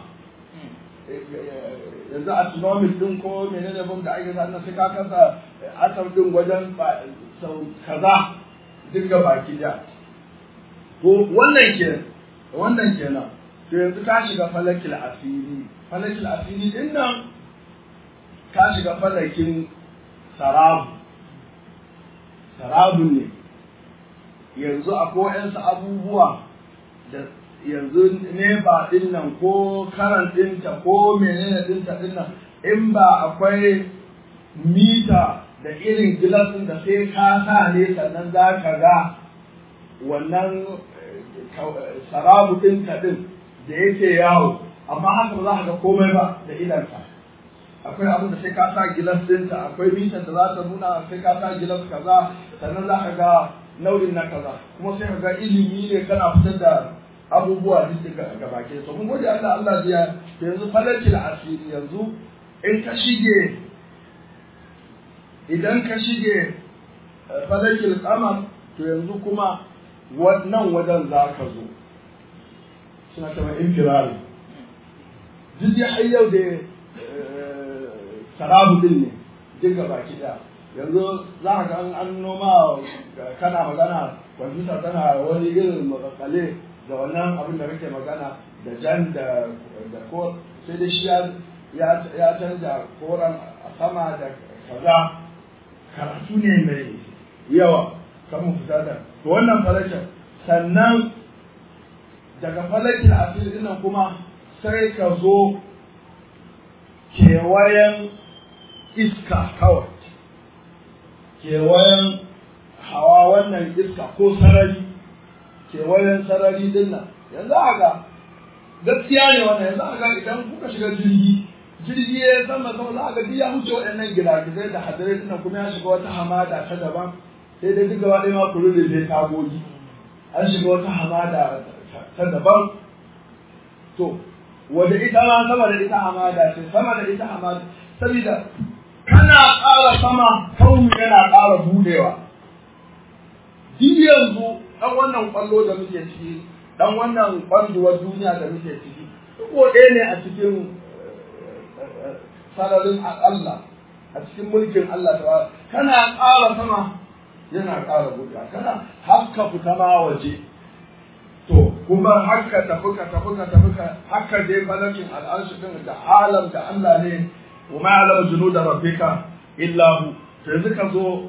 yanzu astronomic din ko menene bam da ake sannan sai ka kasa atom din wajen sau kaza duka baki da to wannan ke wannan kenan to yanzu ka shiga falakil asiri falakil asiri din nan ka shiga falakin sarabu sarabu ne yanzu akwai waɗansu abubuwa da yanzu nefa ɗin nan ko karan ɗinta ko menene ɗinta ɗin nan in ba akwai mita da irin gilasin da sai ka sa ne sannan za ka ga wannan sarabu ɗinta ɗin da yake yawo amma haka ba za ka ga komai ba da idanka akwai abin da sai ka sa gilas ɗinta akwai mitar da za ta nuna sai ka sa gilas kaza sannan za ka ga nau'in na kaza kuma sai ka ga ilimi ne kana fitar da abubuwa duk daga gabake to mun gode Allah Allah biya to yanzu falaki da asiri yanzu in ka shige idan ka shige falakil qamar to yanzu kuma wannan wajen za ka zo suna kama infirari duk ya har yau da sarabu din ne duk baki da yanzu za ka ga an noma kana magana kwamfuta tana wani irin makakale da wannan abin da kake magana da jan da ko sai da shi ya canza koran a sama da kaza karatu ne mai yawa kan mu fita da to wannan falakin sannan daga falakin asiri nan kuma sai ka zo kewayen iska kawai kewayen hawa wannan iska ko sarari kewayen sarari din nan yanzu haka gaskiya ne wannan yanzu haka idan kuka shiga jirgi jirgi ya sama sama za a ga ya wuce waɗannan gidagizai da hadirai din kuma ya shiga wata hamada ta daban sai dai duk gaba ɗaya ma ku rurrufe tagogi an shiga wata hamada ta daban to wanda ita ma sama da ita hamada ce sama da ita hamada saboda kana ƙara sama kauni yana ƙara budewa duk yanzu ɗan wannan ƙwallo da muke ciki ɗan wannan ƙwanduwar duniya da muke ciki duk ɗaya ne a cikin sararin Allah a cikin mulkin Allah ta kana ƙara sama yana ƙara buɗa kana haka fita ma waje to kuma haka tafi ka tafi ka tafi ka haka dai falakin al'arshi din da alam da Allah ne wa ma alam junuda rabbika illa hu to yanzu ka zo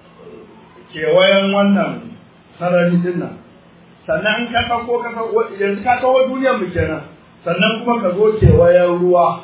kewayen wannan sarari din nan sannan in ka ko ka yanzu ka kawo duniyar mu kenan sannan kuma ka zo kewayen ruwa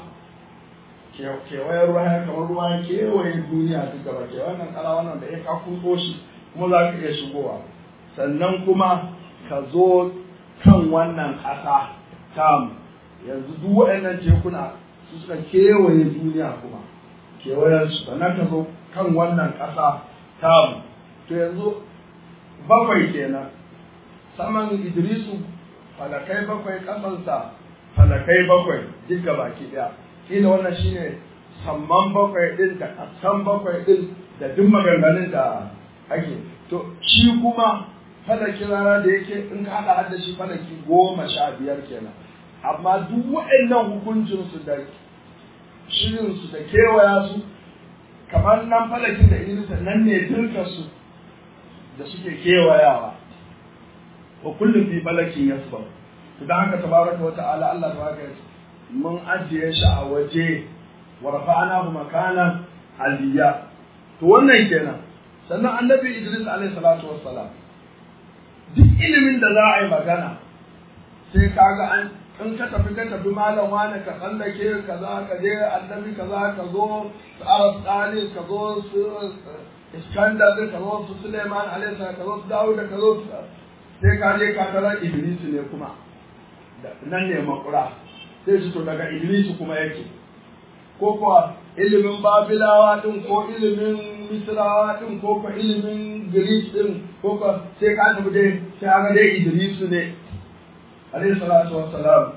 kewayen ruwa ya kamar ruwa ya kewaye duniya duk gaba ke wannan kala wannan da ya ka kuso shi kuma za ka iya shigowa sannan kuma ka zo kan wannan ƙasa tam yanzu duk waɗannan tekuna su suka kewaye duniya kuma kewayen su sannan ka zo kan wannan ƙasa tam to yanzu bakwai kenan saman idrisu falakai bakwai ƙasansa falakai bakwai duk baki ɗaya kila wannan shine samman bakwai din da kasan bakwai din da duk maganganun da ake to shi kuma falaki rana da yake in ka haɗa hada shi falaki goma sha biyar kenan amma duk waɗannan hukuncinsu da shirinsu da kewaya su kamar nan falakin da idrisa nan ne dirkarsu da suke kewayawa wa kullum fi falakin yasba to dan haka tabaraka wa ta'ala Allah tabaraka mun ajiye shi a waje wa rafa'nahu makanan aliyya to wannan kenan sannan annabi Idris alaihi salatu wassalam duk ilimin da za a yi magana sai kaga an in ka tafi ka tafi malam wani ka tsallake kaza ka je annabi kaza ka zo su arab tsali ka zo su iskandar ka zo su suleiman alaihi ka zo su dawud ka zo su sai ka je ka tarar Idris ne kuma nan ne makura sai su to daga Iblisu kuma yake ko kuwa ilimin Babilawa din ko ilimin Misrawa din ko kuwa ilimin Greek din ko kuwa sai ka tafi dai sai aka dai Idrisu ne alayhi salatu wassalam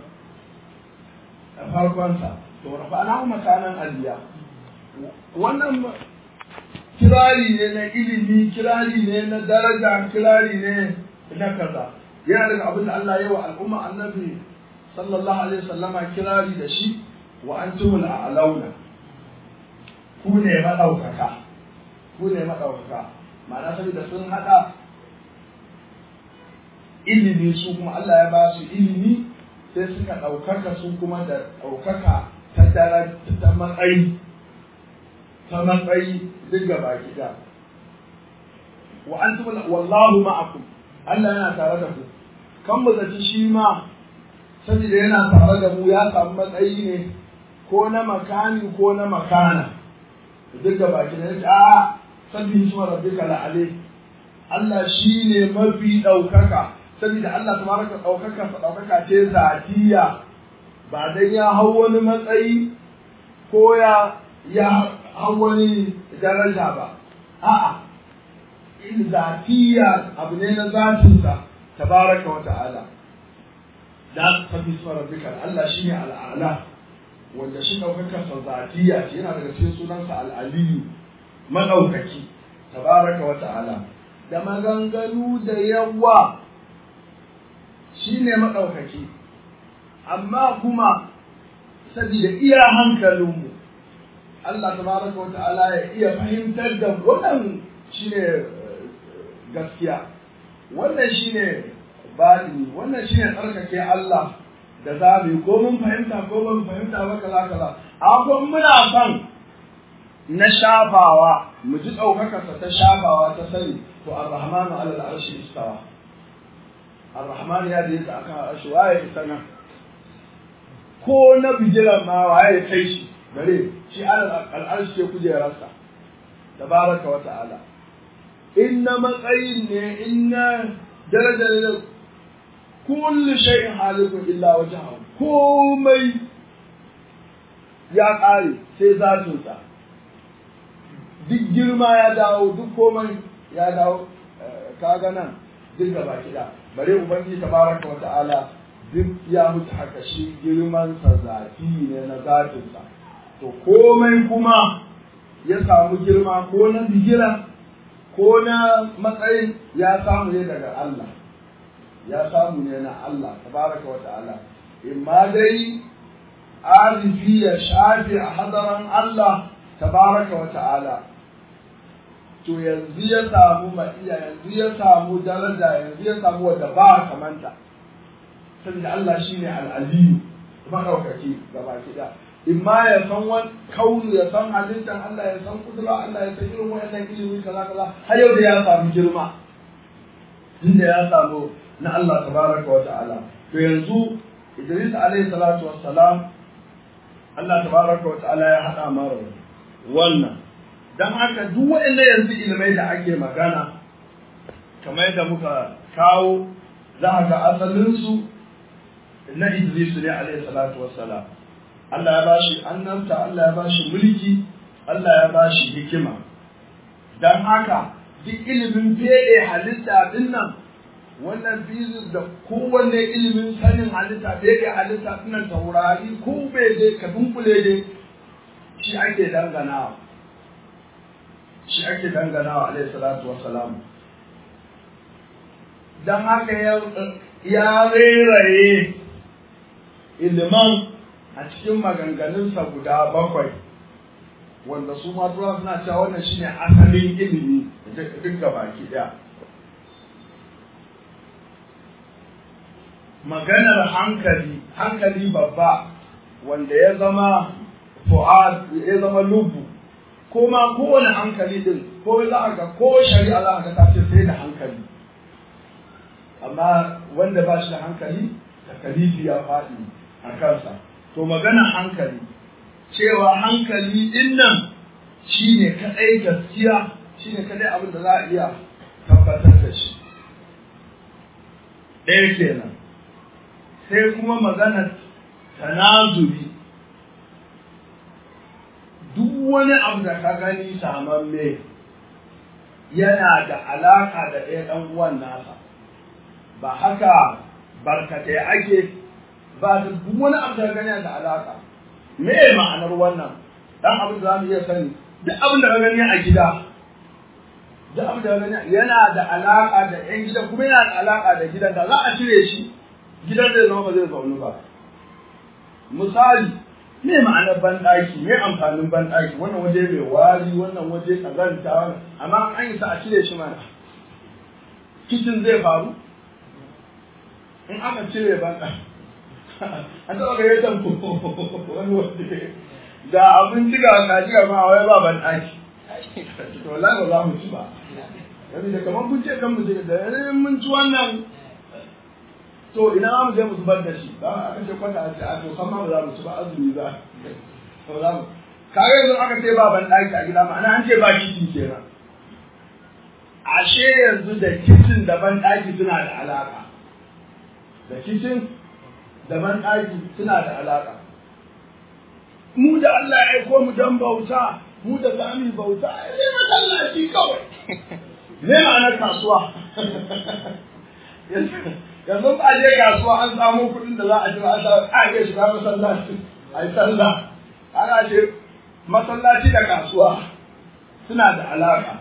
a farkonsa to rafa'ana makanan aliya wannan kirari ne na ilimi kirari ne na daraja kirari ne na kaza yana daga abin da Allah ya wa al'umma annabi sallallahu alaihi wasallama kirari da shi wa antumul a'launa ku ne madaukaka ku ne madaukaka ma'ana saboda sun hada ilimi su kuma Allah ya ba su ilimi sai suka ɗaukaka su kuma da ɗaukaka ta dara ta matsayi ta matsayi duk gaba gida wa antum wallahu ma'akum Allah yana tare da ku kan mu zaci shi ma saboda yana tare da mu ya samu matsayi ne ko na makani ko na makana duk gaba gida a sabbi shi rabbika la'ale Allah shi ne mafi ɗaukaka saboda Allah tabaraka ɗaukaka sa ɗaukaka ce zatiya ba dan ya hau wani matsayi ko ya ya hau wani daraja ba a'a in zatiya abu ne na zatinsa tabaraka wa ta'ala da sabbi isma rabbika Allah shine al'ala wanda shi daukakar sa zatiya ce yana daga cikin sunansa al'aliyu madaukaki tabaraka wa ta'ala da maganganu da yawa shine madaukaki amma kuma saboda iya hankalinmu Allah tabaraka wa ta'ala ya iya fahimtar da wannan shine gaskiya wannan shine batini wannan shine tsarkake Allah da za mu yi ko mun fahimta ko mun fahimta ba kaza kaza amma muna son na shafawa mu ji ɗaukakarsa ta shafawa ta sani to ar-rahmanu ala al-arshi istawa ar-rahman ya da yake akan arshi waye isa nan ko na bijiran ma waye kai shi bare shi ala al-arshi ke kujerarsa tabaraka wa ta'ala inna matsayin ne inna daraja ne kullu shay'in halikun illa wajhahu komai ya ƙare sai zatinsa duk girma ya dawo duk komai ya dawo kaga nan duk gaba kiɗa bare ubangiji tabaraka wa ta'ala duk ya mutu haka shi girman sa zafi ne na zatinsa to komai kuma ya samu girma ko na bigira ko na matsayin ya samu ne daga Allah ya samu ne na Allah tabaraka wa ta'ala imma dai arifi ya shafi a hadaran Allah tabaraka wa ta'ala to yanzu ya samu ma'iya yanzu ya samu daraja yanzu ya samu wadda ba kamanta saboda Allah shine al'aliyu maɗaukaki gaba kiɗa imma ya san wani kaunu ya san halittar Allah ya san kudura Allah ya san irin wayannan ilimi kaza kaza har yau da ya samu girma inda ya samu na Allah tabaraka wa ta'ala to yanzu Idris alayhi salatu wassalam Allah tabaraka wa ta'ala ya hada mara wannan dan haka duk wayannan yanzu ilimai da ake magana kamar yadda muka kawo za ga asalin su na Idris ne alayhi salatu wassalam Allah ya bashi annabta Allah ya bashi mulki Allah ya bashi hikima dan haka duk ilimin fede halitta din nan wannan fizik da kowanne ilimin sanin halitta fede halitta din nan taurari ko bai dai ka dunkule dai shi ake danganawa shi ake danganawa alaihi salatu wassalam dan haka ya reraye iliman a cikin maganganunsa guda bakwai wanda su ma tura suna cewa wannan shine asalin ilimi duk da baki daya maganar hankali hankali babba wanda ya zama fu'ad ya zama lubu ko ma kowane hankali din ko za a ga ko shari'a za a ga ta ce sai da hankali amma wanda ba shi da hankali takalifi ya faɗi a kansa to magana hankali cewa hankali din nan shi ne kaɗai gaskiya shi ne kaɗai abin da za a iya tabbatar da shi ɗaya kenan sai kuma magana tanazuri duk wani abu da ka gani samamme yana da alaka da ɗaya ɗan uwan nasa ba haka barkatai ake ba da duk wani abu da gani da alaka me ma'anar wannan dan abin da zamu iya sani duk abin da ka gani a gida duk abin da ka gani yana da alaka da yan gida kuma yana da alaka da gidan da za a cire shi gidan zai zama ba zai zaunu ba misali me ma'anar banɗaki me amfanin banɗaki wannan waje mai wari wannan waje kazanta amma an yi sa a cire shi mana kicin zai faru in aka cire banɗaki an taɓa ga yadda wani waje ga abinci ga kaji ga ma wai ba banɗaki to wallahi ba za mu ci ba yabi da kamar kun ce kan mu da yayin mun ci wannan to ina za mu je mu zubar da shi ba aka ce kwata a ce a to kan ma ba za mu ci ba azumi za ba za mu kaga yanzu aka ce ba banɗaki a gida ma'ana an ce ba kicin kenan ashe yanzu da kicin da banɗaki suna da alaƙa da kicin da banɗaki suna da alaƙa. Mu da Allah ya aiko mu don bauta, mu da za mu bauta, ne masallaci kawai. Ne ma'anar kasuwa. yanzu ba je kasuwa an samu kuɗin da za a ci ba a iya shiga masallaci a yi sallah ana ce masallaci da kasuwa suna da alaƙa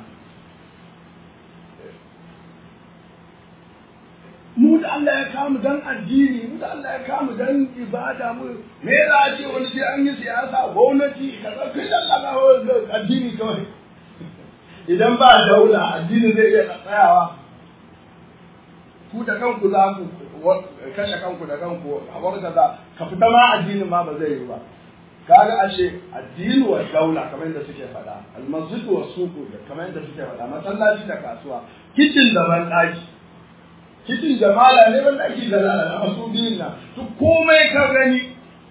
mu da Allah ya kamu dan addini mu da Allah ya kamu dan ibada mu me za a ce wani sai an yi siyasa gwamnati kaza kai da Allah addini kawai idan ba daula addini zai iya tsayawa ku da kanku za ku kashe kanku da kanku a warga za ka fita ma addinin ma ba zai yi ba kaga ashe addini wa daula kamar yadda suke faɗa almasjid wa suku kamar yadda suke faɗa masallaci da kasuwa kicin da ban ɗaki kicin jamala ne ban ɗaki da lalata masu biyun nan to komai ka gani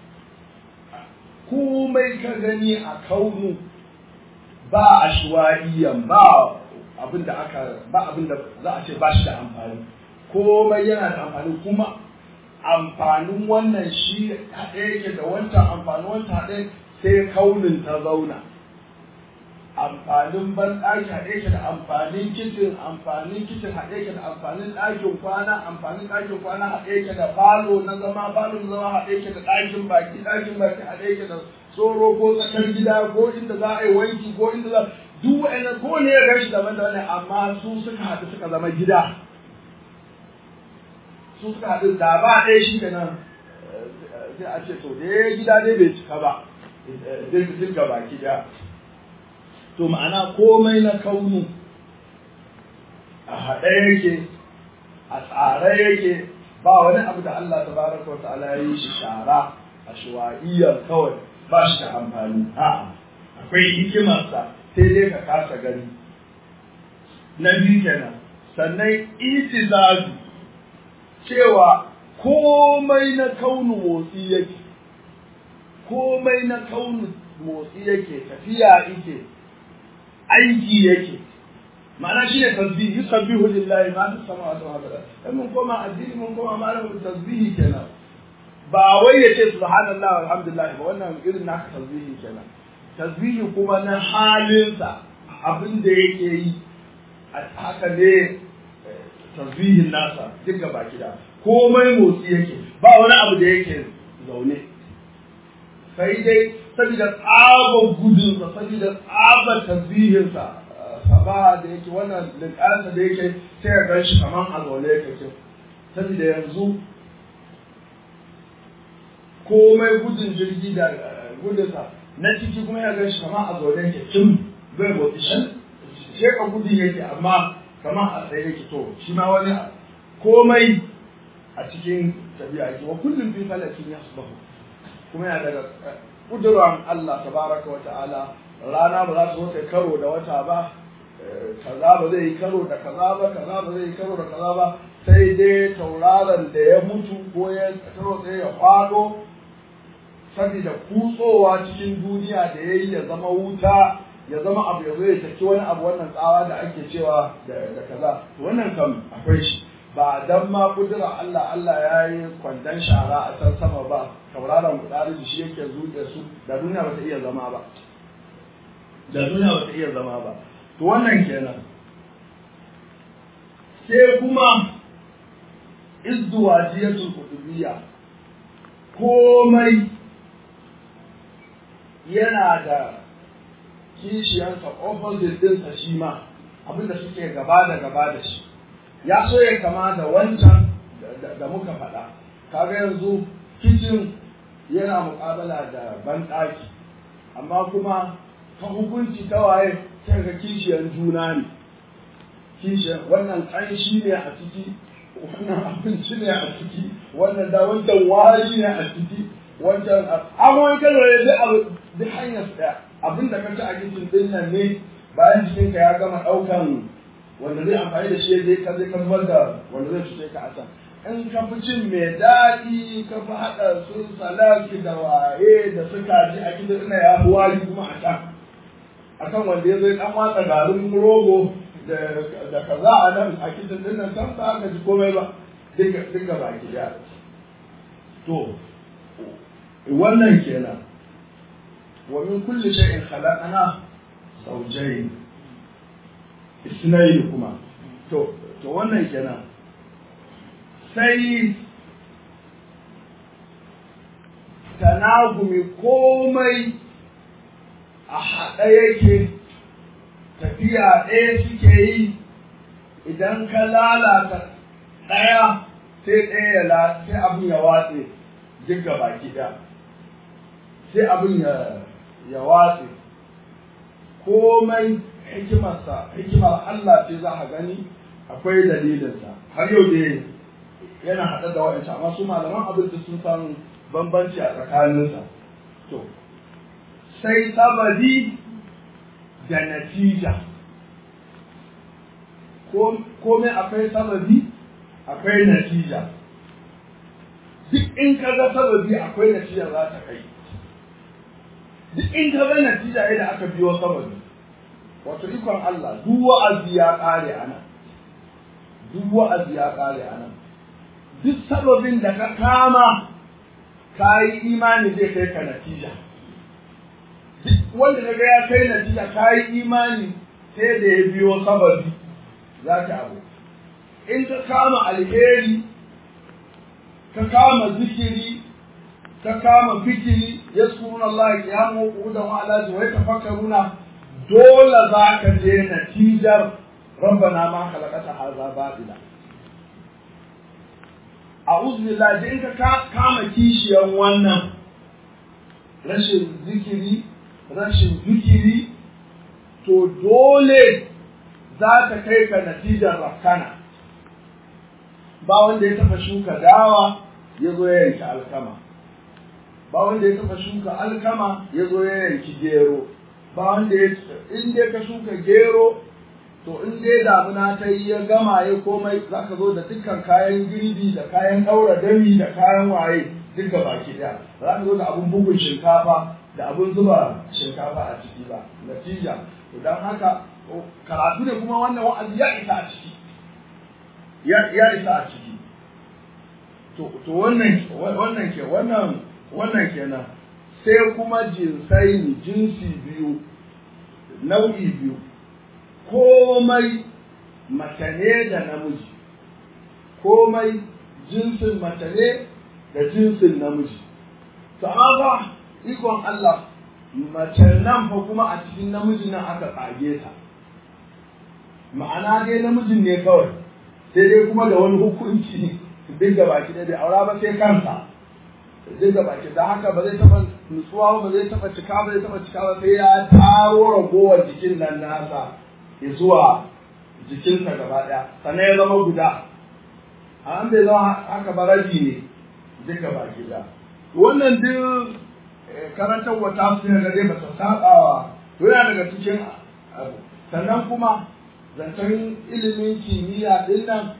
komai ka gani a kaunu ba ashwaiyan ba abin da aka ba abin da za a ce ba shi da amfani komai yana da amfani kuma amfanin wannan shi haɗe yake da wancan amfanin wancan haɗe sai kaunin ta zauna amfanin ban ɗaki haɗe yake da amfanin kicin amfanin kicin haɗe yake da amfanin ɗakin kwana amfanin ɗakin kwana haɗe yake da falo na zama falo na zama haɗe yake da ɗakin baki ɗakin baki haɗe yake da tsoro ko tsakar gida ko inda za a yi wanki ko inda za duk wa'annan ko ne ya gashi daban daban amma su suka haɗu suka zama gida su suka haɗu da ba ɗaya shi da nan sai a ce to dai gida dai bai cika ba duk ga baki ɗaya to ma'ana komai na kaunu a haɗe yake a tsare yake ba wani abu da Allah tabaraka wa ta'ala ya yi shi shara a shuwa'iyyar kawai ba shi da amfani a'a akwai hikimarsa sai dai ka kasa gani na biyu kenan sannan itizazu cewa komai na kaunu motsi yake komai na kaunu motsi yake tafiya yake aiki yake ma'ana shi ne tasbihi yusabbihu lillahi ma fi samawati wa fil ardi mun koma addini mun koma malamin tasbihi kenan ba wai ya ce subhanallah alhamdulillah ba wannan irin naka tasbihi kenan tasbihi kuma na halinsa abin da yake yi haka ne tasbihin nasa duk gaba gida komai motsi yake ba wani abu da yake zaune sai dai saboda tsabar gudunsa saboda tsabar tasbihinsa saba da yake wannan linkansa da yake sai ya gan shi kamar a zaune yake ce saboda yanzu komai gudun jirgi da gudunsa na ciki kuma ya gan shi kamar a zaune yake tun bai motsi shi sheka gudun yake amma kamar a tsaye yake to shi ma wani komai a cikin tabi'a yake wa kullum fi falakin yasbahu kuma yana daga kuduran Allah tabaraka wa ta'ala rana ba za su zo karo da wata ba kaza ba zai yi karo da kaza ba kaza ba zai yi karo da kaza ba sai dai tauraron da ya mutu ko ya karo sai ya kwado saboda kutsowa cikin duniya da ya yi ya zama wuta ya zama abu ya zo ya taki wani abu wannan tsawa da ake cewa da kaza wannan kam akwai shi ba dan ma kudura Allah Allah ya yi kwandon shara a can sama ba tauraron kudari shi yake zuɗe su da duniya ba ta iya zama ba da duniya ba ta iya zama ba to wannan kenan sai kuma izduwajiyatul qutubiyya komai yana da kishiyarsa opposite ɗinsa shi ma abinda suke gaba da gaba da shi ya so ya kama da wancan da muka faɗa kaga yanzu kicin yana muƙabala da banɗaki amma kuma ta hukunci ta waye sai ga kishiyar juna ne kishiyar wannan ƙanshi ne a ciki wannan abinci ne a ciki wannan da wancan wari ne a ciki wancan abubuwan kalmar da abu duk hanyar ɗaya abin da ka ci a kicin ɗin nan ne bayan jikinka ya gama ɗaukan wanda zai amfani da shi zai ka zai ka zubar da wanda zai cuce ka a can in ka fi cin mai daɗi ka fi haɗa su salaki da waye da suka ji a gidan ina ya fi wari kuma a can akan wanda ya zai ɗan watsa garin rogo da kaza a nan a kitin din nan can ba ka ji komai ba duka baki ɗaya to wannan kenan wa min kulli shay'in khalaqna zawjayn isnayn kuma to to wannan kenan sai tanagumi komai a haɗa yake tafiya ɗaya suke yi idan ka lalata ɗaya sai ɗaya ya sai abin ya watse duk gaba ɗaya sai abin ya watse komai hikimarsa hikimar Allah ce za a gani akwai dalilinsa har yau da yana haɗa da wa'ancan amma su malaman abin da sun san bambanci a tsakaninsa to sai sabadi da natija komai akwai sababi akwai natija duk in ka ga sababi akwai natija za ta kai duk in ka ga natija yadda aka biyo sababi wato ikon Allah duk wa'azi ya kare ana duk wa'azi ya kare ana duk sababin da ka kama ka yi imani zai kai ka natija duk wanda daga ya kai natija ka yi imani sai da ya biyo sababi za ta abu in ka kama alheri ka kama zikiri ka kama fikiri yaskuruna Allah qiyamu wa qu'udan wa ala wa yatafakkaruna dole za ka je natijar rabbana ma khalaqata hadha batila a'udhu billahi in ka kama kishiyan wannan rashin zikiri rashin zikiri to dole za ta kai ka natijar rafkana ba wanda ya taɓa shuka dawa ya zo ya yanki alkama ba wanda ya taɓa shuka alkama ya zo ya yanki gero ba wanda ya in dai ka shuka gero to in dai damuna ta yi ya gama ya komai za ka zo da dukkan kayan girbi da kayan ɗaura dami da kayan waye duka baki ɗaya za ka zo da abun bugun shinkafa da abun zuba shinkafa a ciki ba natija don haka karatu ne kuma wannan wa'azi ya isa a ciki ya isa a ciki to to wannan wannan ke wannan wannan kenan sai kuma jinsai jinsi biyu nau'i biyu komai mace ne da namiji komai jinsin mace ne da jinsin namiji to amma ba ikon Allah mace nan fa kuma a cikin namijin nan aka tsage ta ma'ana dai namijin ne kawai sai dai kuma da wani hukunci duk da baki da bai aura ba sai kansa duk da baki da haka ba zai taɓa nutsuwa ba zai taɓa cika ba zai taɓa cika ba sai ya taro ragowar jikin nan nasa ya zuwa jikinsa gaba ɗaya sannan ya zama guda an bai zama haka ba rabi ne duk da baki da wannan duk karantar wata su ne ga dai ba ta saɓawa yana daga cikin abu sannan kuma zancen ilimin kimiyya ɗin nan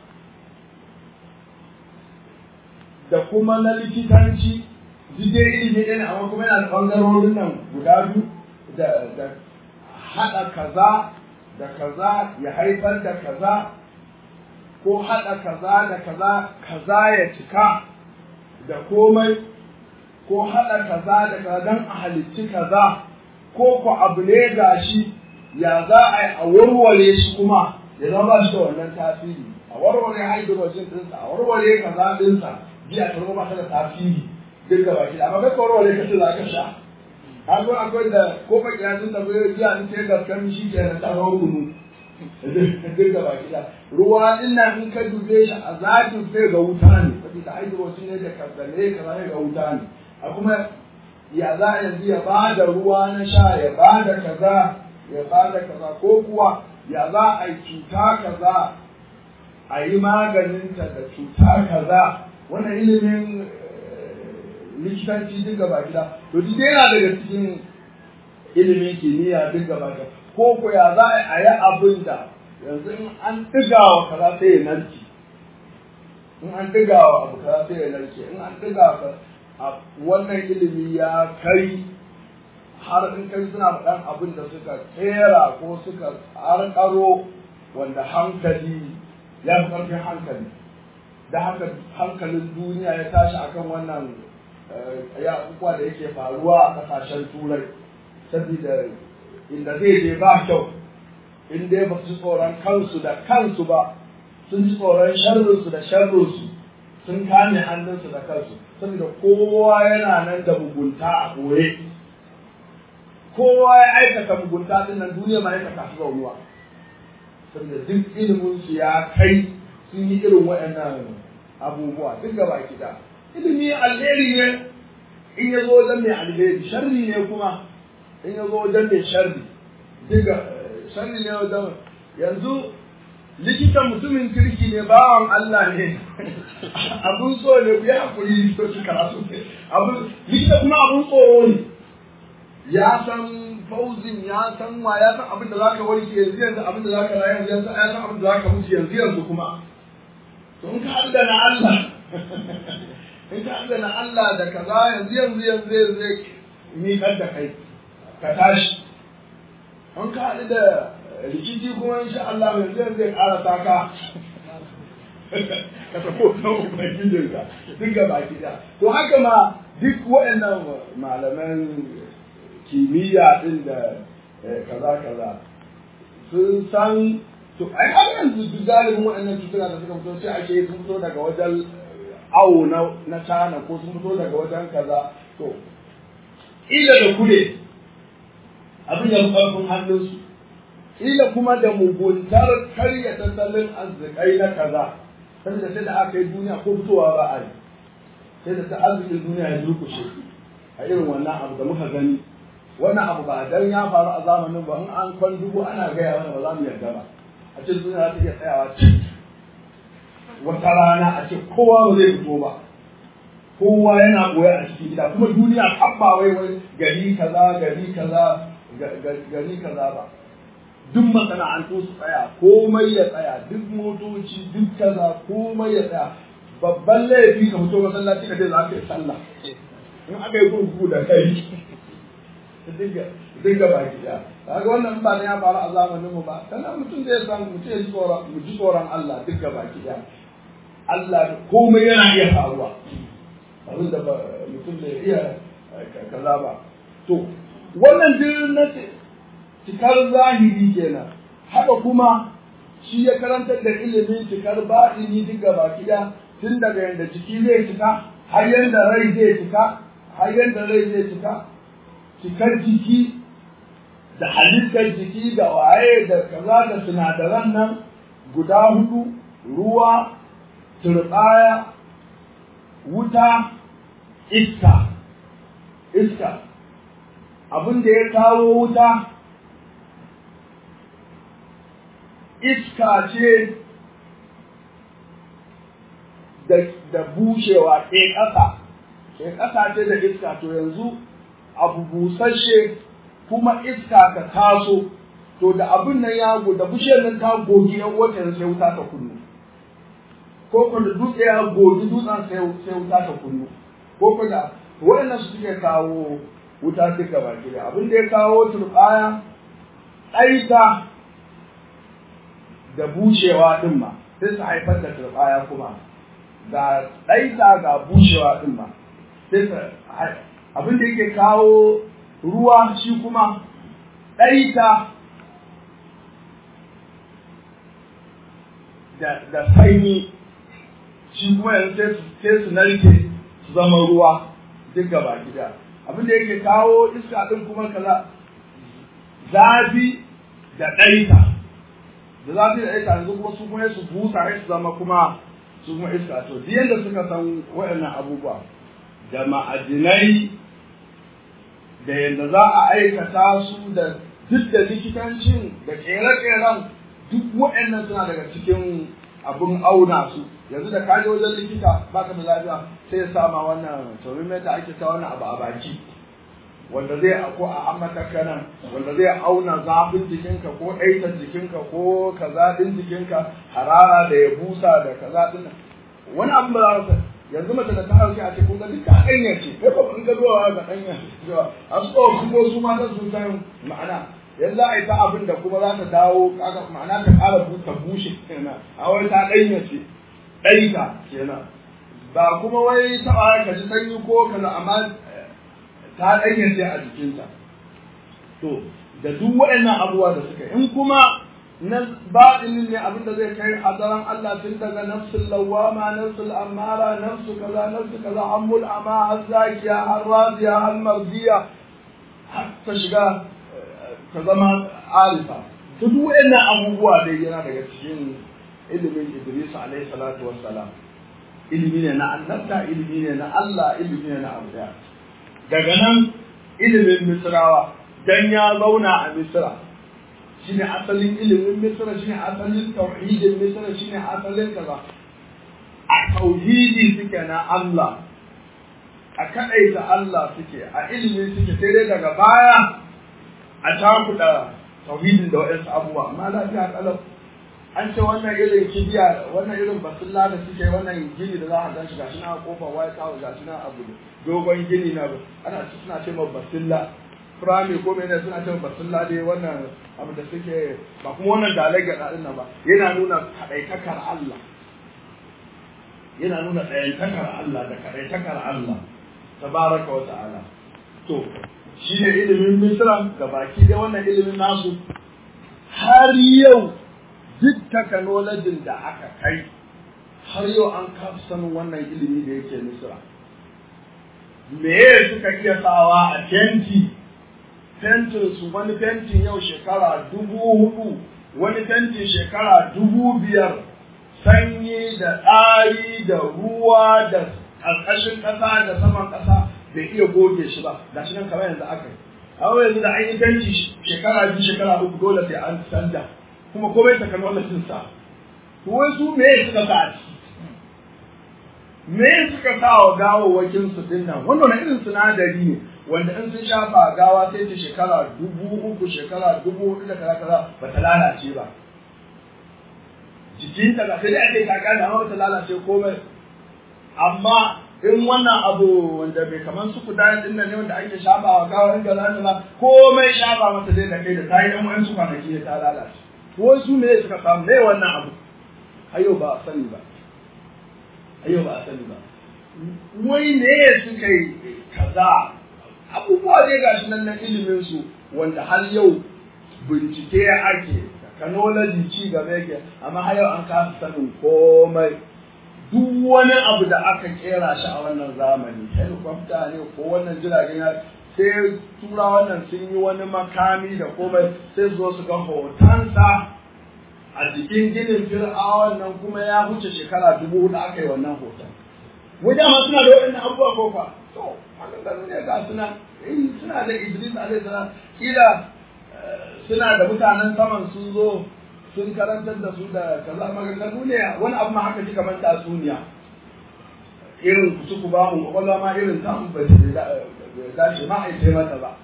da kuma na likitanci dai ilimi ɗin amma kuma yana da ɓangarorin nan guda biyu da haɗa kaza da kaza ya haifar da kaza ko haɗa kaza da kaza kaza ya cika da komai ko haɗa kaza da kaza don a halicci kaza ko ku abu ne gashi ya za a yi a warware shi kuma ya zama shi da wannan tasiri a warware hydrogen ɗinsa a warware kaza ɗinsa biya ta zama ta da tasiri duk da baki amma kai ka warware ka ce za ka sha har akwai da ko baki ya sun tafi biya in ce gaskan shi ke na taron kunu duk da baki da ruwa din nan in ka dube shi a zakin sai ga wuta ne saboda hydrogen ne da kasane kaza ne ga wuta ne a kuma ya za a yanzu ya ba da ruwa na sha ya ba da kaza ya ba da kaza ko kuwa ya za a yi cuta kaza a yi maganinta da cuta kaza wannan ilimin likitanci duk gaba gida to duk yana daga cikin ilimin kimiyya duk gaba gida ko ko ya za a yi abin da yanzu in an ɗiga wa kaza sai ya narke in an ɗiga wa abu kaza sai ya narke in an ɗiga wa wannan ilimi ya kai har in kai suna faɗan abin da suka tsera ko suka ƙarƙaro wanda hankali ya fi ƙarfin hankali da haka hankalin duniya ya tashi akan wannan ya abubuwa da yake faruwa a ƙasashen turai saboda inda zai je ba kyau in dai ba su tsoron kansu da kansu ba sun ji tsoron sharrinsu da sharrinsu sun kame hannunsu da kansu saboda kowa yana nan da mugunta a ɓoye kowa ya aikata mugunta din nan duniya ma aikata su zaunuwa saboda duk ilimin su ya kai sun yi irin waɗannan abubuwa duk gaba kida ilimi alheri ne in ya zo wajen mai alheri sharri ne kuma in ya zo wajen mai sharri diga sharri ne wajen yanzu likitan mutumin kirki ne bawan Allah ne abun so ne ku yi hakuri likitoci karatu ne abun likita kuma abun tsoro ne ya san fauzin ya san wa ya san abin da za ka warke yanzu yanzu abin da za ka rayu yanzu ya san abin da za ka mutu yanzu yanzu kuma to in ka haɗu da na Allah in ka haɗu da na Allah da kaza yanzu yanzu yanzu zai miƙar da kai ka tashi in ka haɗu da rikici kuma insha Allah yanzu yanzu zai ƙara taka ka tafi kan ubangijinka duk gaba ɗaya to haka ma duk waɗannan malaman kimiyya ɗin da kaza kaza sun san to ai har yanzu duk galibin waɗannan cutuna da suka fito sai ake sun fito daga wajen awo na na tana ko sun fito daga wajen kaza to ila da kure abin ya fi ƙarfin hannunsu ila kuma da muguntar karya tattalin arzikai na kaza saboda sai da aka yi duniya ko fitowa ba a yi sai da ta arzikin duniya ya durkushe a irin wannan abu da muka gani wannan abu ba dan ya faru a zamanin ba in an kwan dubu ana gaya mana ba za mu yarda ba a ce duniya za ta iya tsayawa cik wata rana a ce kowa ba zai fito ba kowa yana koya a cikin gida kuma duniya tabba wai wai gari kaza gari kaza gari kaza ba duk masana'antu su tsaya komai ya tsaya duk motoci duk kaza komai ya tsaya babban laifi ka fito masallaci ka ce za ka yi sallah in aka yi kurkuku da kai dinga baki da kaga wannan ba ne ya faru a zamanin mu ba sannan mutum zai san mutum ya ji tsoron mu ji tsoron Allah dinga baki da Allah komai yana iya faruwa abin da mutum bai iya kaza ba to wannan din na cikar zahiri kenan haka kuma shi ya karantar da ilimin cikar baɗini dinga baki da tun daga yanda jiki zai cika har yanda rai zai cika har yanda rai zai cika cikar jiki da halittar jiki da waye da kaza da sinadaran nan guda hudu ruwa turɓaya wuta iska iska abin da ya kawo wuta iska ce da bushewa ke ƙasa ke ƙasa ce da iska to yanzu abu busasshe kuma iska ka taso to da abin nan ya da bishiyar nan ta gogi yan wata sai wuta ta kunnu ko ko da dutse ya gogi dutsen sai sai wuta ta kunnu ko ko da waɗannan su suke kawo wuta duka baki da abin da ya kawo turbaya ɗaita da bushewa din ma sai su haifar da turbaya kuma ga ɗaita ga bushewa din ma sai su abin da yake kawo ruwa shi kuma ɗaita da sanyi shi kuma yanzu sai su narke su zama ruwa duk gaba gida abin da yake kawo iska ɗin kuma kaza zafi da ɗaita da zafi da ɗaita yanzu kuma su kuma su busa su zama kuma su kuma iska to duk yadda suka san waɗannan abubuwa da ma'adinai da yadda za a aikata su da duk da likitancin da kere-keren duk waɗannan suna daga cikin abin auna su yanzu da kaje wajen likita baka da lafiya sai ya sama wannan thermometer ake sa wannan abu a baki wanda zai ko a ammata kanan wanda zai auna zafin jikinka ko ɗaitar jikinka ko kaza ɗin jikinka harara da ya busa da kaza ɗin wani abin ba za ka yanzu mace da ta hauke a ce kun ga duka ɗanya ce kai ba in ga zuwa ga ɗanya cewa a su ko kuma su ma sun san ma'ana yanzu a yi ta abin da kuma za ta dawo kaga ma'ana ta ƙara ta bushe kenan a wai ta ɗanya ce ɗaita kenan ba kuma wai taɓa ka ji sanyi ko kaza amma ta ɗanya ce a jikinta to da duk waɗannan abubuwa da suka in kuma na baɗinin ne abin da zai kai hadaran Allah tun daga nafsul lawama nafsul amara nafsu kaza nafsu kaza hammul ama har zakiya har raziya har marziya har ta shiga ta zama arifa to duk wayannan abubuwa dai yana daga cikin ilimin Idris alaihi salatu wassalam ilimi ne na annabta ilimi ne na Allah ilimi ne na abu daga nan ilimin misrawa dan ya zauna a misra shine asalin ilimin misra shine asalin tauhidin misra shine asalin kaza a tauhidi suke na Allah a kadaita Allah suke a ilimi suke sai dai daga baya a cakuɗa tauhidin da waɗansu abubuwa amma lafiya kalau an ce wannan irin kibiya wannan irin basulla da suke wannan gini da za a gan shi gashi na kofar white house gashi na abu dogon gini na ana suna ce ma basulla firami ko mene suna ce basulla dai wannan abu da suke ba kuma wannan dalai ga din nan ba yana nuna kadaitakar Allah yana nuna ɗayantakar Allah da kadaitakar Allah tabaraka wa ta'ala to shi ne ilimin misra ga baki da wannan ilimin nasu har yau duk takanolajin da aka kai har yau an kafa sanin wannan ilimi da yake misra me suka iya sawa a tenti fentin su wani fentin yau shekara dubu hudu wani fentin shekara dubu biyar sanyi da ɗari da ruwa da ƙarƙashin ƙasa da saman ƙasa bai iya goge shi ba ga shi nan kamar yanzu aka yi amma yanzu da an yi fenti shekara biyu shekara uku dole sai an canja kuma komai technology sa to wai su me suka sa a ciki me suka sa wa gawawwakin su din nan wannan irin sinadari ne wanda in sun shafa gawa sai ta shekara dubu uku shekara dubu hudu da kaza kaza ba ta lalace ba jikin ta sai dai ake kaka da amma ba ta lalace komai amma in wannan abu wanda bai kaman su kuda din nan ne wanda ake shafa wa gawa in ga zan komai shafa mata dai da kai da tayi dan wa'ansu kwanaki ne ta lalace wasu ne suka samu ne wannan abu ayo ba a sani ba ayo ba a sani ba wai ne suka yi kaza abubuwa dai gashi nan na ilimin su wanda har yau bincike ake technology ci gaba yake amma har yau an kasa sanin komai duk wani abu da aka kera shi a wannan zamani helicopter ne ko wannan jiragen ya sai tura wannan sun yi wani makami da komai sai zo su ga hotonsa a jikin ginin fir'awan nan kuma ya huce shekara dubu hudu aka yi wannan hoton wajen ma suna da waɗannan abubuwa ko fa to hakan da ne ga suna eh suna da Idris alaihi salam kila suna da mutanen saman sun zo sun karantar da su da kaza maganganu ne wani abu ma haka shi kamar tatsuniya irin su ku ba mu kwakwalwa ma irin ta ba dace ma a yi mata ba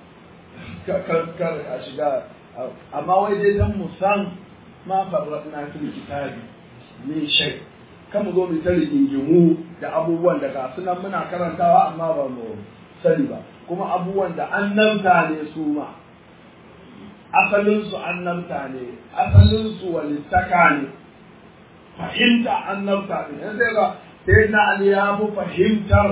kar a shiga amma wai dai dan mu san ma farratna fil kitabi min shay kan mu zo mu ta rigingimu da abubuwan da ga sunan muna karantawa amma ba mu sani ba kuma abubuwan da annabta ne su ma asalin su annabta ne asalin su walittaka ne fahimta annabta ne yanzu sai ga sai na ali ya fi fahimtar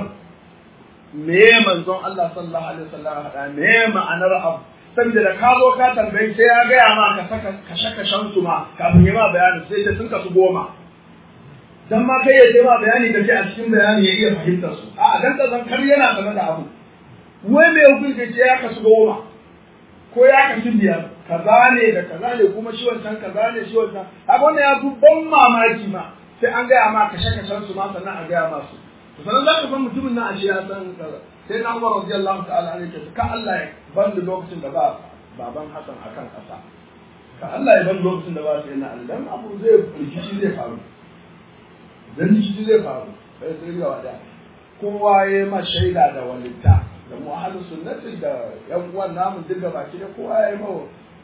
me manzon Allah sallallahu alaihi wasallam hada me ma'anar abu saboda da ka zo ka tambayi sai ya gaya ma ka saka kashe kashen su ma kafin ya ma bayani sai ta sun kasu goma dan ma kai ya ce ma bayani da ke a cikin bayani ya iya fahimtar su a dan ka zan kar yana game da abu wai me hukunci ce ya kasu goma ko ya kasu biyar kaza ne da kaza ne kuma shi wancan kaza ne shi wancan haka wannan ya fi ban mamaki ma sai an gaya ma kashe kashen su ma sannan a gaya ma su sannan za ka san mutumin nan a shi ya san kaza sai na Umar radiyallahu ta'ala ne ce ka Allah ya ban da lokacin da ba baban Hassan akan kasa ka Allah ya ban lokacin da ba sai na Allah dan abu zai rikici zai faru dan rikici zai faru sai sai ga wada kowa ya ma shaida da walitta da mu ahlu sunnati da yan uwan namu duka baki da kowa ya ma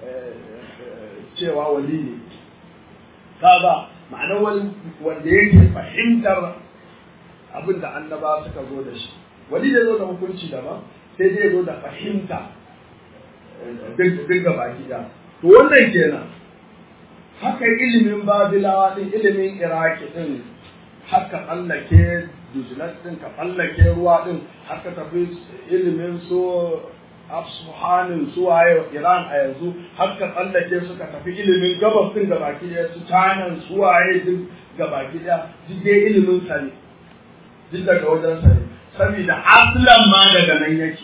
cewa wali ne kaga ma'anar wanda yake fahimtar abin da annaba suka zo da shi wani da zo da hukunci daban sai dai zo da fahimta duk ga baki da to wannan kenan haka ilimin babilawa din ilimin iraki din haka tsallake dujilat din ka tsallake ruwa din haka tafi ilimin so Asfahanin suwaye Iran a yanzu har ka tsallake suka tafi ilimin gabas din gabaki ɗaya su China suwaye duk gabaki ɗaya duk dai ilimin sa ne duk daga wajen sa ne saboda aslan ma daga nan yake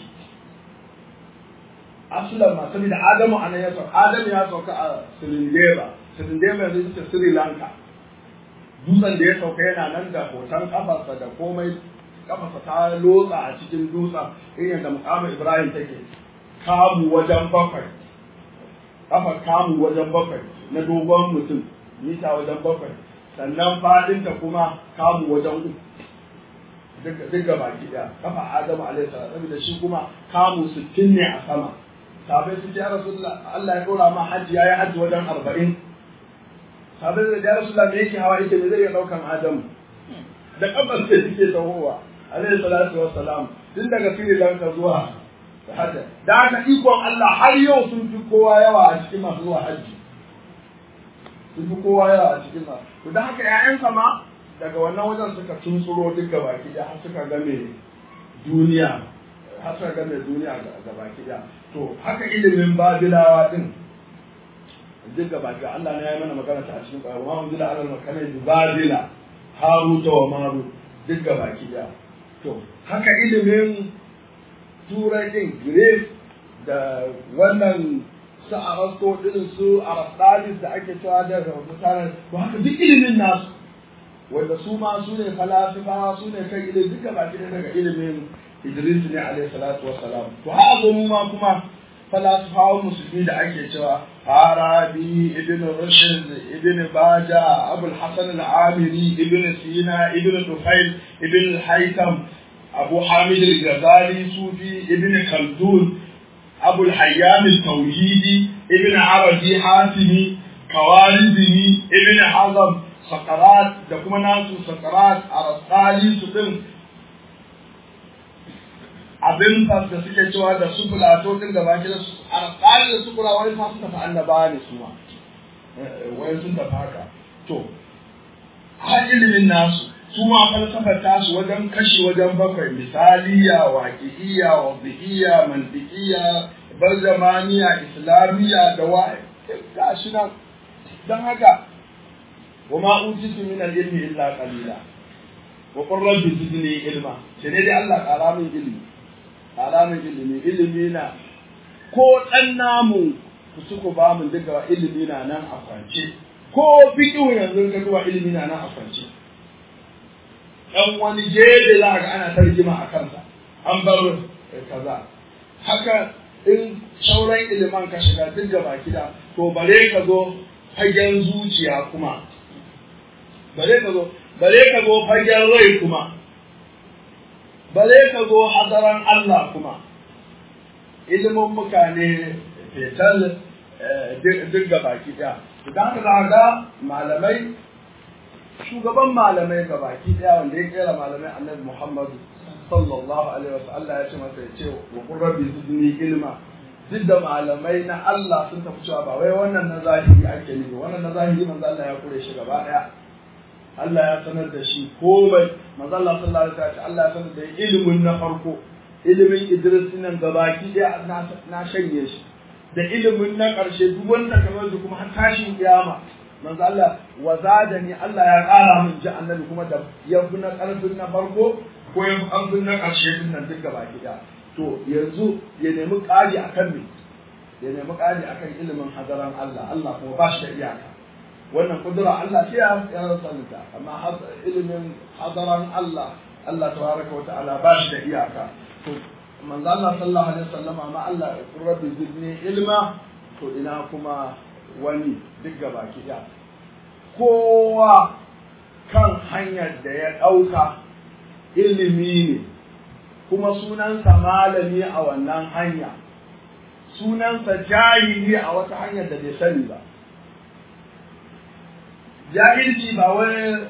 aslan ma saboda Adamu anan ya sauka Adamu ya sauka a Srindeva Srindeva yanzu ita Sri Lanka dutsen da ya sauka yana nan da hoton kafarsa da komai kafarsa ta lotsa a cikin dutsen irin yadda mukamin Ibrahim take kamu wajen bakwai kafar kamu wajen bakwai na dogon mutum mita wajen bakwai sannan fadinta kuma kamu wajen uku duk gaba ɗaya kafa Adamu alaihi salam saboda shi kuma kamu sittin ne a sama sabai su ya rasulullah Allah ya dora ma hajji yayi hajji wajen arba'in sabai da ya rasulullah me yake hawa yake me zai iya daukan Adamu da kafar sai suke tahowa alaihi salatu wassalam tun daga Sri Lanka zuwa hajji da haka ikon Allah har yau sun fi kowa yawa a cikin masu zuwa hajji sun fi kowa yawa a cikin masu to da haka ƴaƴansa ma daga wannan wajen suka tuntsuro duk gabaki ɗaya har suka game duniya har suka game duniya gabaki ɗaya to haka ilimin babilawa din duk gabaki ɗaya Allah ne ya yi mana magana ta a cikin ƙwayo ma unzila alal makanai bi babila haruta wa marut duk gabaki ɗaya to haka ilimin turai din Greece da wannan su Arasto din su Aristotle da ake cewa da mutanen to haka duk ilimin nasu wanda su ma su ne falasifa su ne kan ilimin duka baki da daga ilimin Idris ne alaihi salatu wassalam to har zo mu ma kuma falasifawan musulmi da ake cewa Farabi ibn Rushd ibn Baja Abul Hasan al-Amiri ibn Sina ibn Tufail ibn al-Haytham أبو حامد الغزالي صوفي ابن خلدون أبو الحيان التوحيدي ابن عربي حاتمي كوارزمي ابن حزم سقرات da kuma nasu sakarat a rasali su din abin da suke cewa da su fulato din da baki da su a rasali da su kula wani ma su tafi annaba ne su ma wani sun tafi haka to har ilimin nasu su ma falsafar tasu wajen kashi wajen bakwai misaliya waƙi'iyya wadhi'iyya mantiqiyya barzamaniya islamiyya da wa'i ga shi nan dan haka wa ma utitu min al-ilmi illa qalila wa qur rabbi zidni ilma sai dai Allah ƙara min ilmi ƙara min ilmi ilmi na ko dan namu ku suku ba mun duka ilmi na nan a kwance ko fiqhu yanzu ga duwa ilmi na nan a kwance dan wani jeje za ga ana tarjima a kansa an bar kaza haka in sauran iliman ka shiga duk gaba gida to bare ka zo fagen zuciya kuma bare ka zo bare ka zo fagen rai kuma bare ka zo hadaran Allah kuma ilimin mutane fetal duk gaba gida idan ka ga malamai shugaban malamai ga baki daya wanda ya kera malamai annabi Muhammad sallallahu alaihi wasallam Allah ya ce masa ya ce wa qur rabbi zidni ilma duk da malamai na Allah sun tafi cewa ba wai wannan na zahiri ake nufi wannan na zahiri manzo Allah ya kure shi gaba daya Allah ya sanar da shi komai manzo Allah sallallahu alaihi wasallam Allah ya sanar da ilimin na farko ilimin Idris nan gabaki daya na shanye shi da ilimin na ƙarshe duk wanda kamar da kuma har tashin kiyama manzo Allah wa zadani Allah ya ƙara min ji annabi kuma da yafi na ƙarfin na farko ko yafi ƙarfin na ƙarshe din nan duk gaba ɗaya to yanzu ya nemi ƙari akan me ya nemi ƙari akan ilimin hadaran Allah Allah kuma ba shi da iyaka wannan kudura Allah ce ya ya rasulta amma ilimin hadaran Allah Allah tabaraka wa ta'ala ba shi da iyaka to manzo Allah sallallahu alaihi wasallam amma Allah rabbi zidni ilma to ina kuma wani duk gaba ɗaya kowa kan hanyar da ya ɗauka ilimi ne kuma sunansa malami a wannan hanya sunansa jahili a wata hanyar da bai sani ba jahilci ba wani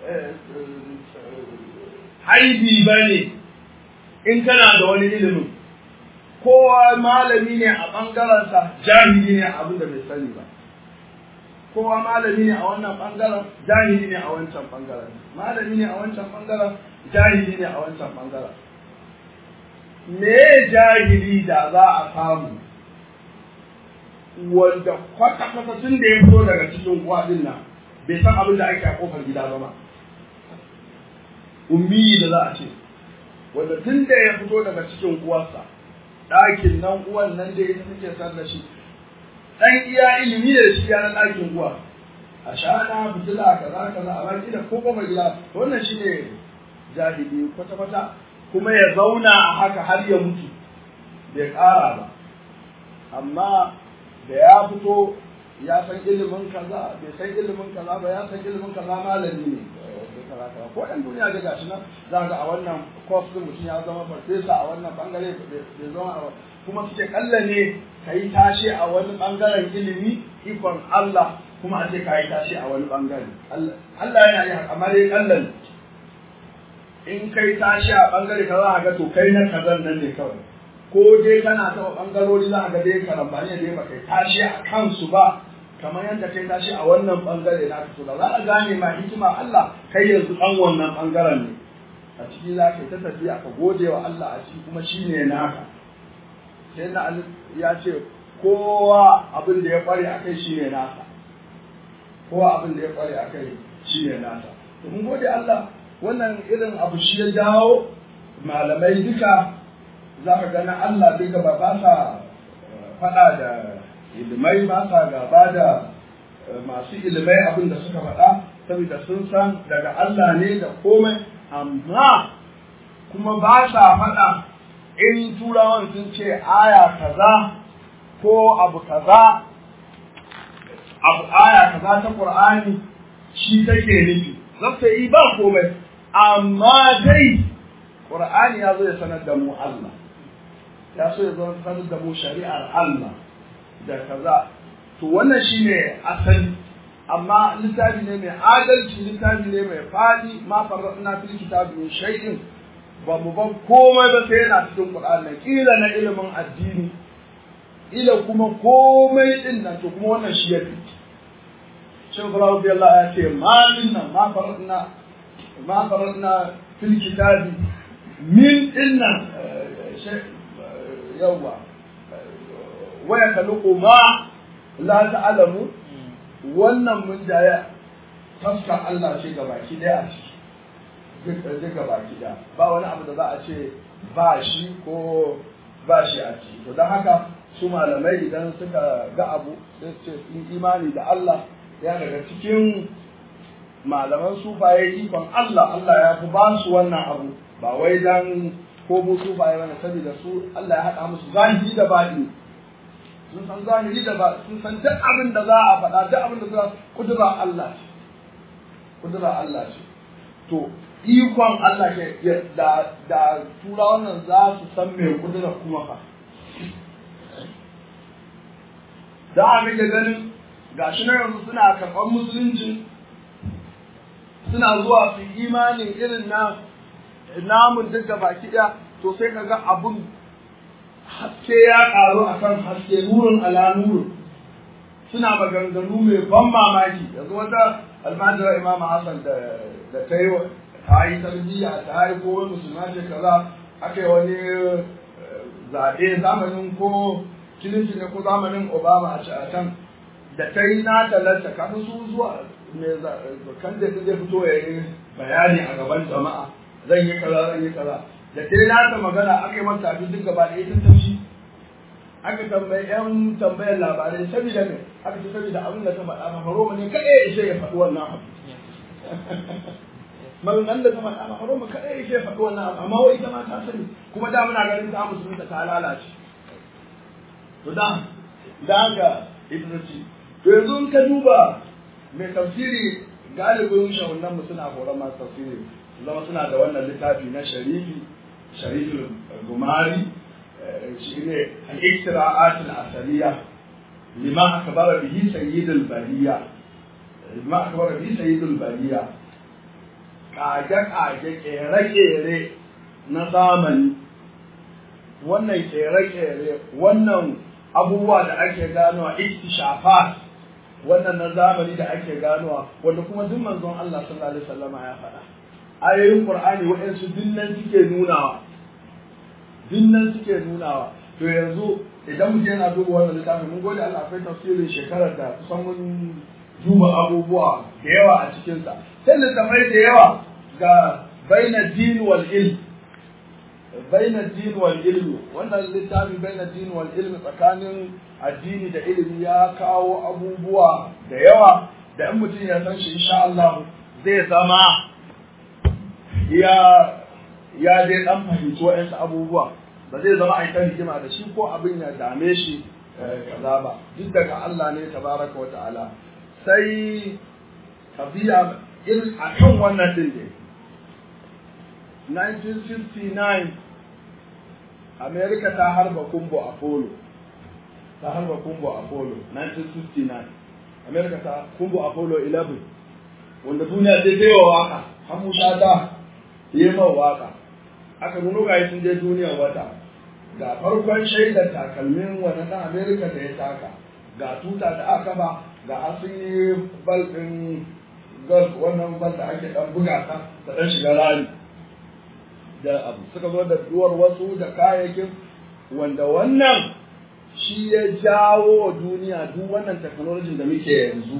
haibi ba ne in kana da wani ilimin kowa malami ne a ɓangarensa jahili ne a abin da bai sani ba kowa malami ne a wannan ɓangaren jahili ne a wancan ɓangaren malami ne a wancan ɓangaren jahili ne a wancan ɓangaren me jahili da za a samu wanda kwata-kwata tun da ya fito daga cikin uwa din nan bai san abin da ake a kofar gida ba ma ummi da za a ce wanda tun da ya fito daga cikin uwarsa ɗakin nan uwan nan da ita take san da shi ɗan iya ilimi da shi ya na ɗakin uwa a shana fitila kaza kaza a baki da ko kofar gida wannan shine jahili kwata-kwata kuma ya zauna a haka har ya mutu bai ƙara ba amma da ya fito ya san ilimin kaza bai san ilimin kaza ba ya san ilimin kaza malami ne ko ɗan duniya da gashi nan za ga a wannan course din mutum ya zama farfesa a wannan bangare bai zama a kuma suke kalla ne ka yi tashe a wani bangaren ilimi ikon Allah kuma a ce ka yi tashe a wani bangare Allah yana yi amma dai kallon in kai tashe a bangare ka za a ga to kai na kazan nan ne kawai ko dai kana taɓa ɓangarori za a ga dai karambani da dai baka tashi a kansu ba kamar yadda kai tashi a wannan ɓangare na fito da za a gane ma hikima Allah kai yanzu ɗan wannan ɓangaren ne a ciki za ka yi ta tafiya ka gode wa Allah a ciki kuma shi ne naka sai na ya ce kowa abin da ya ƙware a kai shi ne nasa kowa abin da ya ƙware a kai shi ne nasa mun gode Allah wannan irin abu shi ya jawo malamai duka za ka gana Allah duk gaba ba sa faɗa da ilimai ba sa gaba da masu ilimai abin da suka faɗa saboda sun san daga Allah ne da komai amma kuma ba sa faɗa in turawan sun ce aya kaza ko abu kaza abu aya kaza ta Qur'ani shi take nufi zata yi ba komai amma dai Qur'ani ya zo ya sanar da mu Allah ya so ya zo sanar da mu shari'ar Allah da kaza to wannan shine asali amma littafi ne mai adalci littafi ne mai fadi ma farradna fil kitabi min shay'in ba mu ban komai ba sai yana cikin Qur'ani kila na ilimin addini ila kuma komai din nan to kuma wannan shi yake shin Ibrahim bi Allah ya ce ma minna ma farradna ma farradna fil kitabi min dinnan yawa waya kaluku ma la ta'lamu wannan mun jaya taskar Allah ce ga baki daya a ciki duk ga baki daya ba wani abu da za a ce ba shi ko ba shi a ciki to don haka su malamai idan suka ga abu sai su ce sun imani da Allah ya daga cikin malaman sufaye ikon Allah Allah ya fi ba su wannan abu ba wai dan ko mu sufaye bane saboda su Allah ya haɗa musu zahiri da baɗi sun san zahiri da ba sun san duk abin da za a faɗa duk abin da za kudura Allah ce kudura Allah ce to ikon Allah ke da da turawan nan za su san me kudura kuma fa da a rage ganin gashi na yanzu suna karɓar musulunci suna zuwa su imanin irin na namun duk da baki ɗaya to sai ka ga abun haske ya ƙaru a kan haske nurin ala nurin suna maganganu mai ban mamaki yanzu wata almajira imam hassan da ta yi ta yi tarbiyya ta yi ko wani musulma ce kaza aka yi wani zaɓe zamanin ko kilinci ne ko zamanin obama a can da ta yi na talanta kafin su zuwa mai kan da zai fito ya yi bayani a gaban jama'a zan yi kaza zan yi kaza da ta yi nata magana aka yi mata abin duk gaba da ita tafi aka tambayi yan tambayar labarai saboda ne aka ce saboda abin da ta faɗa ma haroma ne kaɗai ya ishe ya faɗi wannan abu maganganun da ta faɗa ma haroma kaɗai ya ishe ya faɗi wannan abu amma wai ita ma ta sani kuma da muna ganin ta musulunta ta lalace to da da haka ita ta ce to yanzu in ka duba mai tafsiri galibin shahunan mu suna horon masu tafsiri zama suna da wannan littafi na sharifi sharifin gumari shi ne al-iktira'at al-asaliya lima akbara bihi sayyidul bariya lima akbara bihi sayyidul bariya kage kage kere kere na zamani wannan kere kere wannan abubuwa da ake ganowa iktishafat wannan na zamani da ake ganowa wanda kuma duk manzon Allah sallallahu alaihi wasallama ya faɗa ayoyin Qur'ani waɗansu dinnan suke nunawa duk nan suke nunawa to yanzu idan mutum yana duba wannan littafin mun gode Allah akwai tafsirin shekarar da kusan mun duba abubuwa da yawa a cikinsa sai littafai da yawa ga baina din wal ilm baina din wal ilm wannan littafin baina din wal ilm tsakanin addini da ilimi ya kawo abubuwa da yawa da in mutum ya san shi insha Allah zai zama ya ya dai dan fahimci wa'ansu abubuwa ba zai zama a kan hikima da shi ko abin ya dame shi kaza ba duk daga Allah ne tabaraka wa ta'ala sai tabiya irin a kan wannan din ne 1959 America ta harba kumbo Apollo ta harba kumbo Apollo 1959 America ta kumbo Apollo 11 wanda duniya sai ta yi wa waka har musa da yi ma waka aka nuno ga sun je duniyar wata ga farkon shaidar takalmin wani ɗan Amerika da ya taka ga tuta da aka ba ga asiri bal ɗin golf wannan bal da ake ɗan buga ta da ɗan shiga rami da abu suka zo da duwar wasu da kayayyakin wanda wannan shi ya jawo wa duniya duk wannan technology da muke yanzu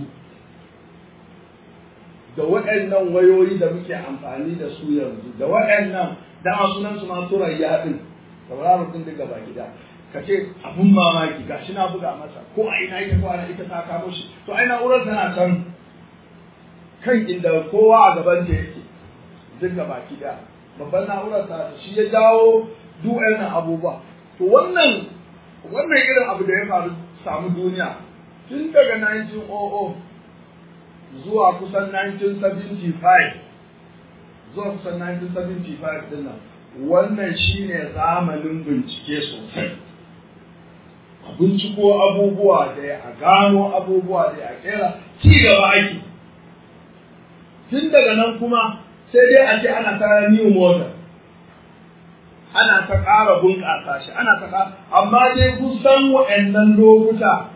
da waɗannan wayoyi da muke amfani da su yanzu da waɗannan dama sunan su ma turayya din sauraron din daga baki da ka ce abun mamaki gashi na buga masa ko a ina ita ko ana ita ta kamo shi to ai na'urar tana can kan inda kowa a gaban ta yake duk baki da babban na'urar ta shi ya jawo duk wannan abubuwa to wannan wannan irin abu da ya faru samu duniya tun daga 1900 zuwa kusan 1975 zuwa kusan 1975 din nan wannan shine zamanin bincike sosai a binciko abubuwa da a gano abubuwa da a kera ci gaba ake tun daga nan kuma sai dai a ce ana ta new model ana ta ƙara bunƙasa shi ana ta ƙara amma dai kusan waɗannan lokuta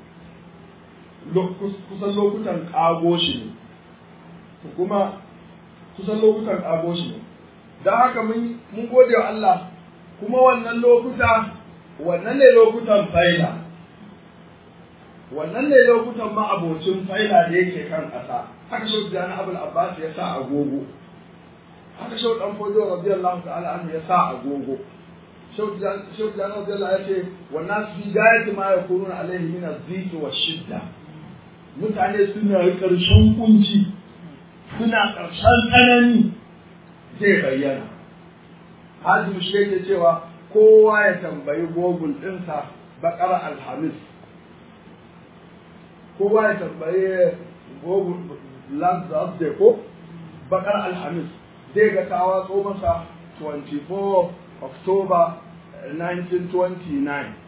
kusan lokutan ƙago shi ne kuma kusan lokutan ƙago shi ne don haka mun gode wa Allah kuma wannan lokuta wannan ne lokutan faila wannan ne lokutan ma'abocin faila da yake kan ƙasa haka shi da abul abbas ya sa agogo haka shi dan fodo radiyallahu ta'ala anhu ya sa agogo shi da radiyallahu ya ce wannan fi gayati ma yakununa alaihi min az-zikr wa shidda mutane suna ƙarshen kunci suna ƙarshen tsanani zai bayyana hajji shi yake cewa kowa ya tambayi google ɗinsa bakar alhamis kowa ya tambayi google last day ko bakar alhamis zai ga ta watso masa 24 october 1929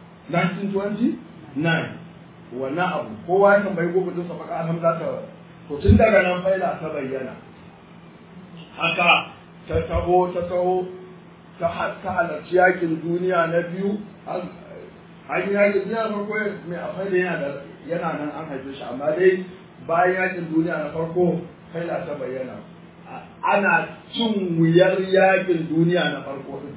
1929 wannan abu kowa ya tambayi google ɗinsa bakar alhamis za ta to tun daga nan faila ta bayyana haka ta taho ta taho ta halarci yakin duniya na biyu an yi yakin duniya na farko mai afai da yana yana nan an haife shi amma dai bayan yakin duniya na farko faila ta bayyana ana cin wuyar yakin duniya na farko din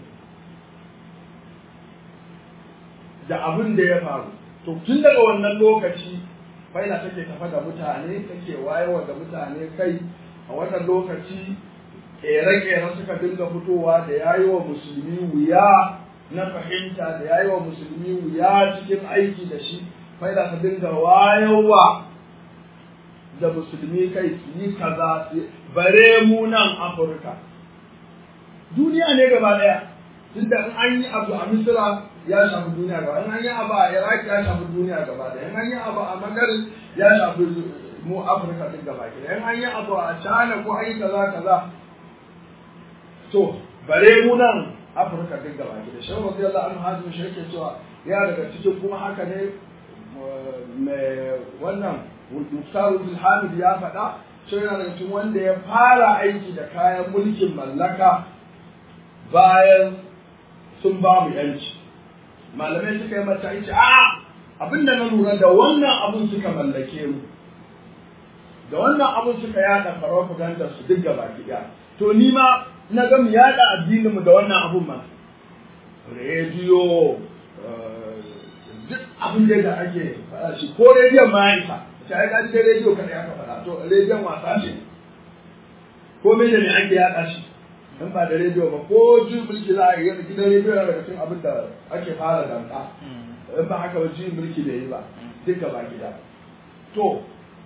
da abin da ya faru to tun daga wannan lokaci faila take tafa da mutane take wayewa da mutane kai a wannan lokaci kere-kere suka dinga fitowa da yayi wa musulmi wuya na fahimta da yayi wa musulmi wuya cikin aiki da shi faida ta dinga wayewa da musulmi kai su yi kaza bare mu nan afirka duniya ne gaba daya tunda in an yi abu a misira ya shafi duniya gaba in an yi abu a iraq ya shafi duniya gaba daya in an yi abu a magarin ya shafi mu afirka din gaba daya in an yi abu a china ko an yi kaza kaza to bare mu nan afirka duk gaba da shan radiyallahu anhu hazin shi yake cewa ya daga cikin kuma haka ne mai wannan Muktar Hamid ya faɗa shi yana daga cikin wanda ya fara aiki da kayan mulkin mallaka bayan sun ba mu yanci malamai suka yi mata yace a abinda na lura da wannan abun suka mallake mu da wannan abun suka yada propaganda su duk gaba ɗaya to ni ma na ga mu yada addinin mu da wannan abun ma rediyo duk abin da ake faɗa shi ko rediyon ma ya isa ta yi ƙarfi rediyo kada aka faɗa to rediyon wasa ce ko me da ne ake yaɗa shi in ba da rediyo ba ko jin mulki za a yi gidan rediyo yana daga cikin abin da ake fara danka in ba haka ba jin mulki da yi ba duka ba gida to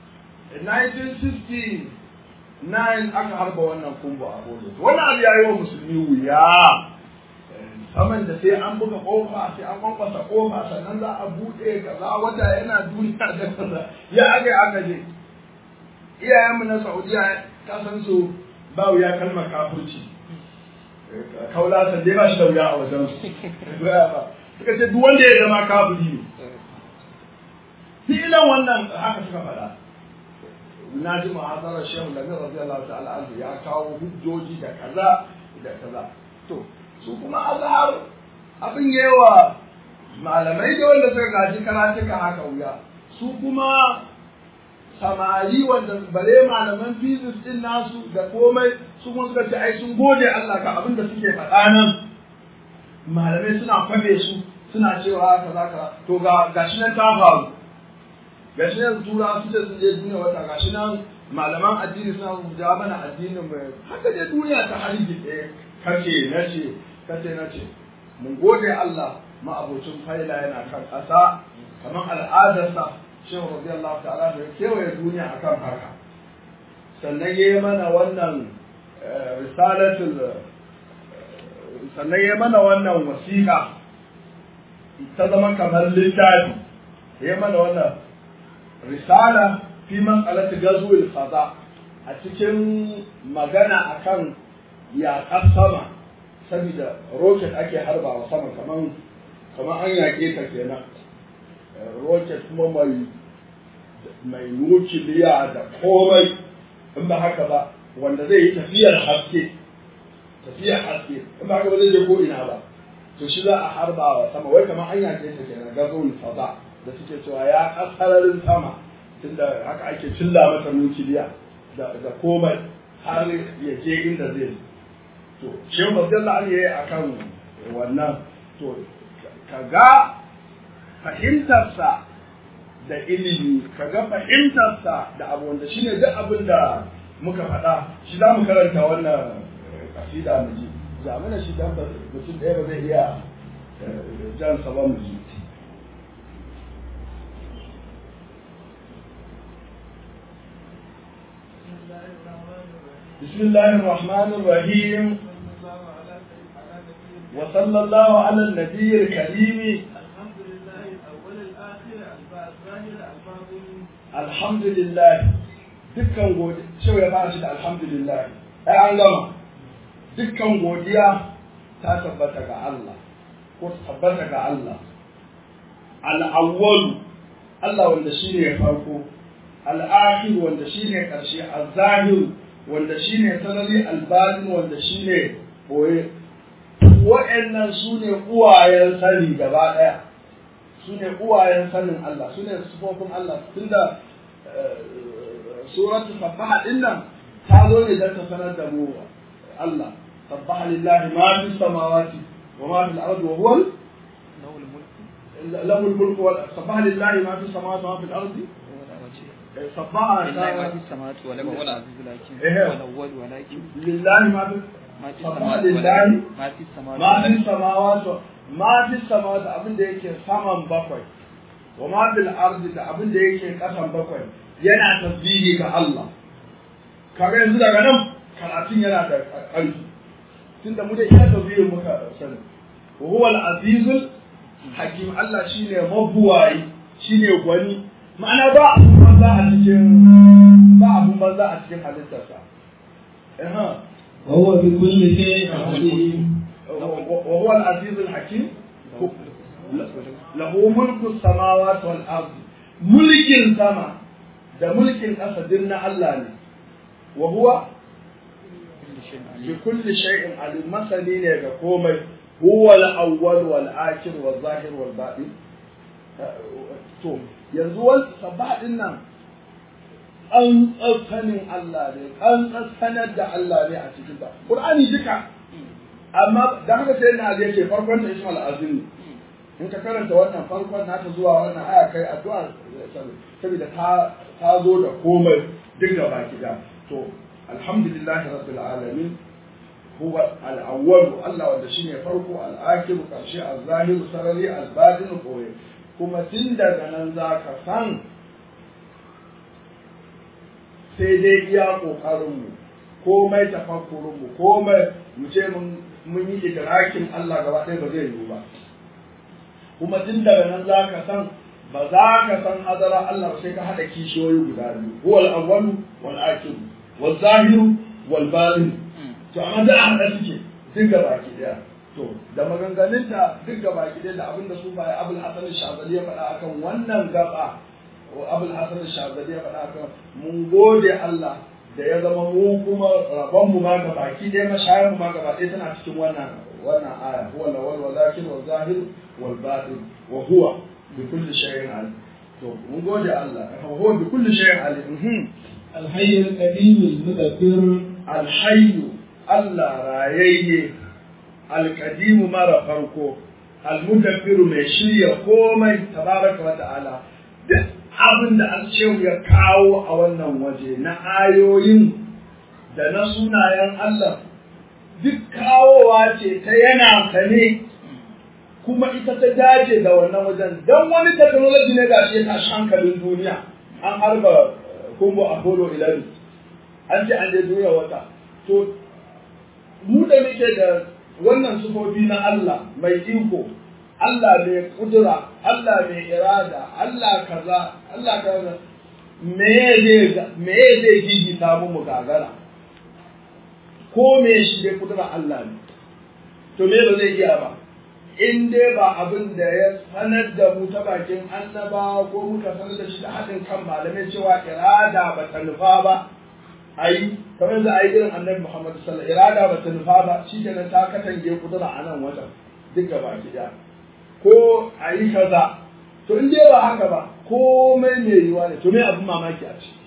1969 aka harba wannan kumbo a bodo wannan abu ya yi wa musulmi wuya saman da sai an buga kofa sai an kwankwasa kofa sannan za a buɗe kaza wata yana duniya da kaza ya aka aka je iyayenmu na saudiya ka san su ba wuya kalmar kafirci kaula san dai ba shi da wuya a wajen su suka ce duk wanda ya zama kafiri ne fi'ilan wannan haka suka faɗa na ji ma'azarar shehu da radiyallahu ta'ala anhu ya kawo hujjoji da kaza da kaza to su kuma azhar abin yawa malamai da wanda suka gaji karatuka haka wuya su kuma samari wanda bare malaman physics din nasu da komai su kuma suka ce ai sun gode Allah ka abin da suke faɗa nan malamai suna kwabe su suna cewa kaza kaza to ga gashi nan ta faru gashi nan tura su ce sun je duniya wata gashi nan malaman addini suna rubuta mana addinin mai haka dai duniya ta hargitse kace nace kace nace mun gode Allah ma'abocin faila yana kan ƙasa kamar al'adarsa shehu radiyallahu ta'ala da ya kewaye duniya akan haka sannan ya yi mana wannan risalatul sannan ya mana wannan wasiƙa ta zama kamar littafi ya mana wannan risala fi mas'alati gazwil fada a cikin magana akan yaƙar sama saboda rocket ake harbawa sama kaman kaman an yaƙe ta kenan rocket kuma mai mai nukiliya da komai in ba haka ba wanda zai yi tafiyar haske tafiyar haske in ba haka ba zai je ko ina ba to shi za a harba wa sama wai kamar an yaƙe ta kenan gazon fada da suke cewa ya kasararin sama tunda haka ake cilla masa nukiliya da komai har ya je inda zai to shehu abdullah ali yayi akan wannan to kaga fahimtarsa da ilimi kaga fahimtarsa da abu wanda shine duk abin da muka faɗa shi za mu karanta wannan kasida mu ji zamana shi dan mutum ɗaya ba zai iya jan sa ba mu ji بسم الله الرحمن الرحيم وصلى الله على النبي الكريم الحمد لله الأول الآخر الظاهر الباطن الحمد لله dukkan godiya cewa ya fara shi da alhamdulillah ai an gama dukkan godiya ta tabbata ga Allah ko tabbata ga Allah al-awwal Allah wanda shine ya farko al-akhir wanda shine karshe az-zahir wanda shine sanari al-batin wanda shine boye wa'annan su ne uwayen sani gaba ɗaya su ne uwayen sanin Allah su ne sufofin Allah tunda suratu sabbaha din nan ta zo ne don ta sanar da mu Allah sabbaha lillahi ma fi samawati wa ma fi al-ardi wa huwa له الملك سبح لله ما في السماوات وما في الارض سبح لله ما في السماوات ولا هو العزيز لكن إيه. هو الأول ولكن لله ما في ما في سبح السماوات لله ولكن ما في السماوات ma fi samawati ma fi samawati abin da yake saman bakwai wa ma fil ardi da abin da yake kasan bakwai yana tasbihi ga Allah kaga yanzu daga nan karatun yana da ƙarfi tunda mu da iya tasbihin muka sani wa huwa al-azizul hakim Allah shine mabuwayi shine gwani ma'ana ba abun banza a cikin ba abun banza a cikin halittarsa eh وهو بكل شيء عليم وهو العزيز الحكيم له ملك السماوات والارض ملك السماء da mulkin ƙasa din na Allah ne wa huwa كل شيء bi عليم kulli shay'in alim masani ne ga komai huwa al-awwal wal akhir wal zahir wal batin to yanzu wal sabah din nan an tsasanin Allah ne an tsasanar da Allah ne a cikin ta Qur'ani duka amma da haka sai na Ali yake farkon ta Ismail Azim in ka karanta wannan farkon nata zuwa wannan aya kai addu'a saboda ta ta zo da komai duk da baki da to alhamdulillah rabbil alamin huwa al-awwal Allah wanda shine farko al-akhir karshe al-zahir sarari al-batin koyi kuma tun daga nan zaka san sai dai iya kokarin mu komai tafakkurin mu komai mu ce mun mun yi idrakin Allah gaba ɗaya ba zai yiwu ba kuma tun daga nan za ka san ba za ka san hadara Allah sai ka haɗa kishiyoyi guda biyu huwal awwalu wal akhir wal zahiru wal batin to amma da haɗa suke duk gaba ki daya to da maganganun da duk gaba ki daya da abinda su bai Abul Hasan Shazali ya faɗa akan wannan gaba Abul Hasan Shazali ya faɗa akan mun gode Allah da ya zama mu kuma rabon mu ma ga baki ɗaya mashayar mu ma ga baki tana cikin wannan wannan aya huwa lawal wa zakir wa zahir wal batin wa huwa bi kulli shay'in alim to mun gode Allah huwa bi kulli shay'in alim الحي القديم المدبر الحي Allah rayayye alkadimu mara farko almudabbiru mai shirya komai tabaraka wa ta'ala duk abin da alshehu ya kawo a wannan waje na ayoyin da na sunayen Allah duk kawowa ce ta yana sane kuma ita ta dace da wannan wajen don wani technology ne ga shi ya tashi hankalin duniya an harba kumbo apollo 11 an ce an je duniya wata to mu da muke da wannan sufofi na Allah mai iko Allah mai kudura Allah mai irada Allah kaza Allah kaza me zai me zai gigita mu mu gagara ko me shi dai kudura Allah ne to me ba zai iya ba in dai ba abin da ya sanar da mu ta bakin annaba ko muka sanar da shi da haɗin kan malamai cewa irada ba ta nufa ba ayi kamar yanzu ayi irin annabi Muhammad sallallahu alaihi wasallam irada ba ta nufa ba shikenan ta katange kudura a nan wajen duk gaba gida ko ayi kaza to in dai ba haka ba komai mai yiwa ne to me abin mamaki a ci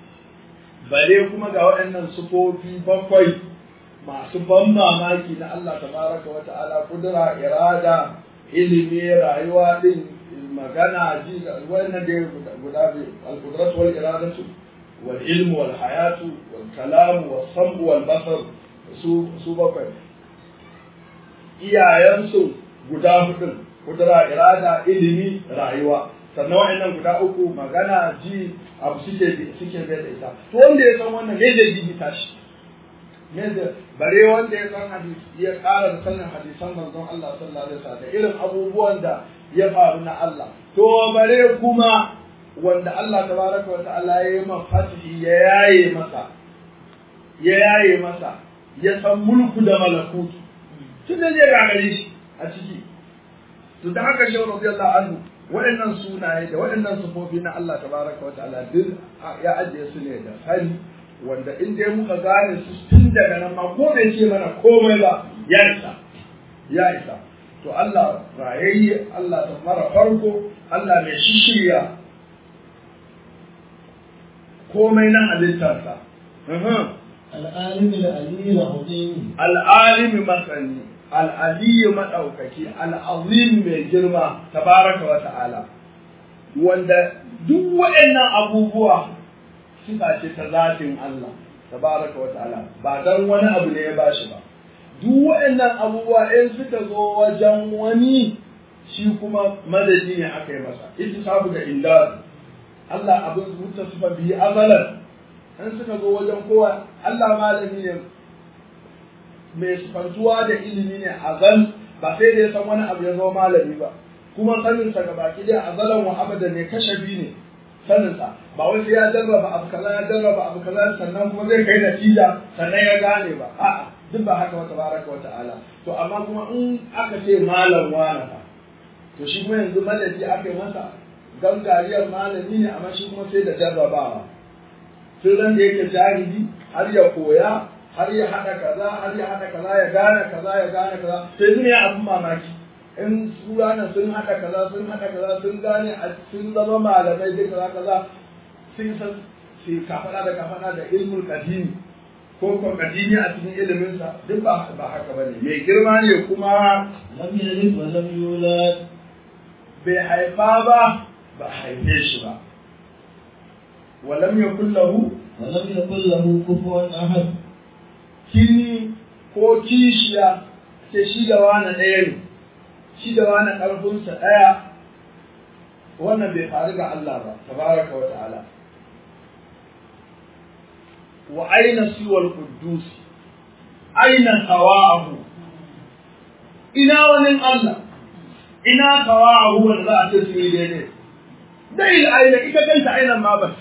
bare kuma ga waɗannan sufofi bakwai masu ban mamaki na Allah tabaraka wa ta'ala kudura irada ilimi rayuwa din magana ji wannan da guda biyu al-qudrat wal iradatu wal ilmu wal hayatu wal kalam wal sam'u wal basar su su bakwai iyayensu guda hudun kudura irada ilimi rayuwa sannan wa'annan guda uku magana ji abu suke suke bai da ita to wanda ya san wannan me zai gigita shi yadda bare wanda ya san hadisi ya ƙara da sanin hadisan manzon Allah sallallahu alaihi wasallam da irin abubuwan da ya faru na Allah to bare kuma wanda Allah tabaraka wa ta'ala ya yi mafatihi ya yaye masa ya yaye masa ya san mulku da malakutu tun da zai gagare shi a ciki to da haka shi radiyallahu anhu waɗannan sunaye da waɗannan sufofi na Allah tabaraka wa ta'ala duk ya ajiye su ne da sani wanda in dai muka gane su tun daga nan ma ko bai ce mana komai ba ya isa ya isa to Allah rayayye Allah ta mara farko Allah mai shishirya komai na halittarsa العالم العلي العظيم al'alimi masani al'aliyu maɗaukaki al'azim mai girma tabaraka wa ta'ala wanda duk waɗannan abubuwa sifa ce ta zatin Allah tabaraka wa ta'ala ba dan wani abu ne ya bashi ba duk waɗannan abubuwa in suka zo wajen wani shi kuma madadi ne aka yi masa ittisabu da indar Allah abin muttasifa bihi azalan in suka zo wajen kowa Allah malami ne mai sifantuwa da ilimi ne azal ba sai da ya san wani abu ya zama malami ba kuma saninsa ga baki dai azalan wa abadan ne kashafi ne saninsa ba wai sai ya jarraba abu kaza ya jarraba abu kaza sannan kuma zai kai natija sannan ya gane ba a'a duk ba haka wata baraka wa ta'ala to amma kuma in aka ce malam wani fa to shi kuma yanzu madadi aka yi masa gangariyar malami ne amma shi kuma sai da jarrabawa tun ran da yake jahili har ya koya har ya haɗa kaza har ya haɗa kaza ya gane kaza ya gane kaza sai zai ya abin mamaki in su ranar sun haɗa kaza sun haɗa kaza sun gane a sun zama malamai duk kaza kaza sun san su kafaɗa da kafaɗa da ilmul qadimi ko kwakadini a cikin iliminsa duk ba ba haka bane mai girma ne kuma لم يلد ولم يولد bai haifa ba ba haife shi ba walam yakul lahu ولم يكن له كفوا أحد kini ko kishiya ce shi da wani ɗaya ne shi da wani ƙarfinsa ɗaya wannan bai faru ga Allah ba tabaraka wa ta'ala wa aina siwal quddus aina sawa'ahu ina wani Allah ina sawa'ahu wanda za a ce su yi daidai dai aina ita kanta aina ma ba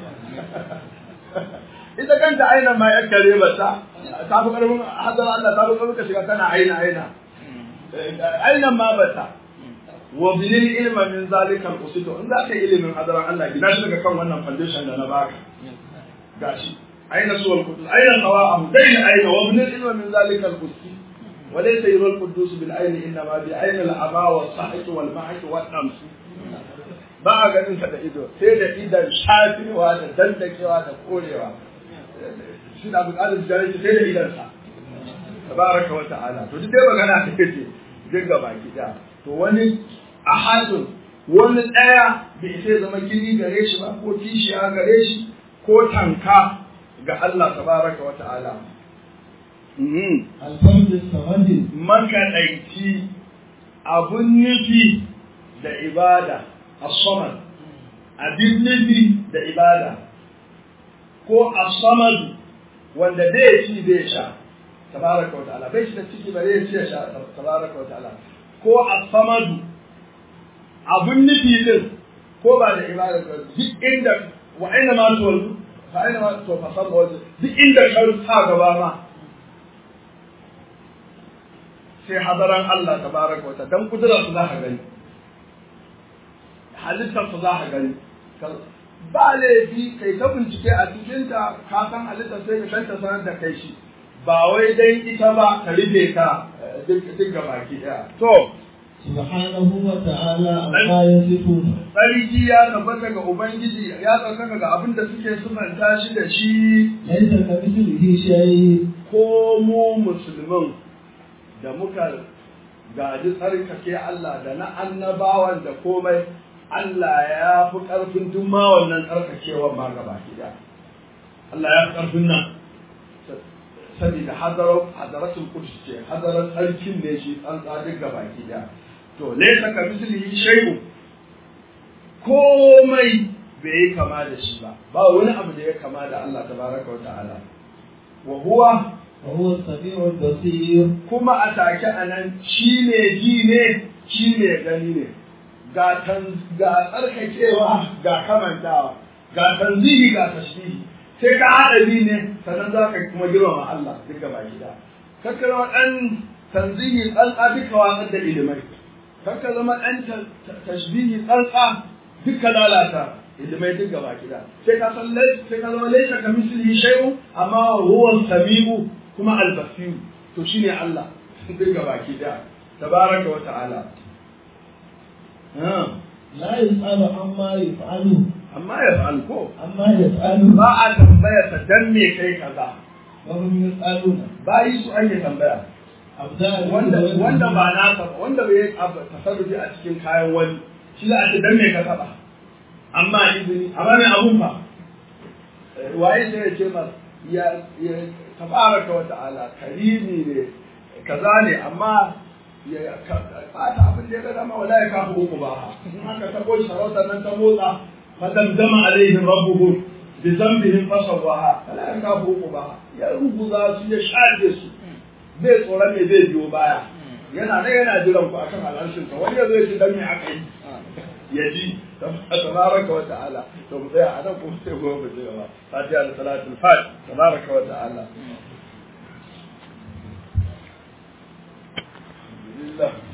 ita kanta aina ma yan kare ba ta ta fi karfin hadar Allah ta fi karfin ka shiga kana aina aina aina ma ba ta wa bilil ilma min zalika al-usito in zaka ilimin hadaran Allah gina shi daga kan wannan foundation da na baka gashi aina suwal qudus aina sawa'ahu dai aina wa bilil ilma min zalika al-usito وليس يرى القدوس بالعين انما بعين العمى والصحة والمحك والنمس ba a ganin sa da ido sai da idan shafewa da dandakewa da korewa shi na bukatar jare sai da idan sa tabaraka wa ta'ala to duk dai magana ta kace duk gaba ki da to wani ahadun wani daya bai sai zama kiri gare shi ba ko kishiya gare shi ko tanka ga Allah tabaraka wa ta'ala الفرد الصمد makaɗaici abun nufi da ibada as-samad abin nufi da ibada ko as-samad wanda bai ci bai sha tabaraka wa ta'ala bai shi da ciki bare ya ci ya sha tabaraka wa ta'ala ko as-samad abun nufi din ko ba da ibada ba duk inda wa aina ma tuwallu fa aina ma to fa sabba duk inda ka sa gaba ma sai hadaran Allah tabaraka wa ta'ala dan kudura su za ka gani halittar su za ka gani ba laifi kai ta bincike a cikin ta ka san halittar sai ka kanta sanar da kai shi ba wai dan ita ba ka rufe ka duk duk gabaki daya to سبحانه وتعالى عما يصفون tsarki ya tabbata ga ubangiji ya tsarkaka ga abin da suke sumanta shi da shi ليس كمثله شيء ko mu musulmin da muka gaji tsarkake Allah da na annabawan da komai Allah ya fi ƙarfin duk ma wannan tsarkakewan ma gaba gida. Allah ya fi ƙarfin nan. Saboda hadarar hadaratul kudus ce, hadarar tsarkin ne shi tsantsa duk gaba gida. To, laisa ka mislihi shay'un komai bai yi kama da shi ba, ba wani abu da ya kama da Allah tabaraka wa ta'ala. Wa huwa وهو السميع البصير kuma a take a nan shi ne ji ne shi ne gani ne ga tsarkakewa ga kamantawa ga tanzihi ga tashbihi sai ka haɗa bi ne sannan za ka kuma girmama Allah duka ba gida kakka zama ɗan tanzihi tsantsa duka watsar da ilimai kakka zama ɗan tashbihi tsantsa duka lalata ilimai duka ba gida sai ka san sai ka zama laisa ka mislihi shay'un amma huwa samiu kuma albasiru to shine Allah duk baki daya tabaraka wa ta'ala لا يسأل عما يفعل amma ya fa'al ko عما يفعل ba a tambaya ta dan me kai kaza وهم يسألون bayi su ake tambaya أبدال wanda wanda ba nasa ba wanda bai abu tasarrufi a cikin kayan wani shi za a ce dan me ka taba amma izini amma me abun fa waye sai ya ce mas ya ya tabaraka wa ta'ala karimi ne kaza ne amma ya fata abin da ya ga dama wala ya kafa uku ba in aka tabo shi sarautar nan ta motsa fadamdama alaihim rabbuhum bi dhanbihim fasawaha wala ya kafa uku ba ya rubuza su ya shaɗe su bai tsoron me zai biyo baya yana nan yana jiran ku akan al'arshin sa wani yazo ya ce dan me aka yi ya ji tabaraka wa ta'ala to mu tsaya a nan kuma sai gobe mu ci gaba fatiha da salatul fat tabaraka wa ta'ala alhamdulillah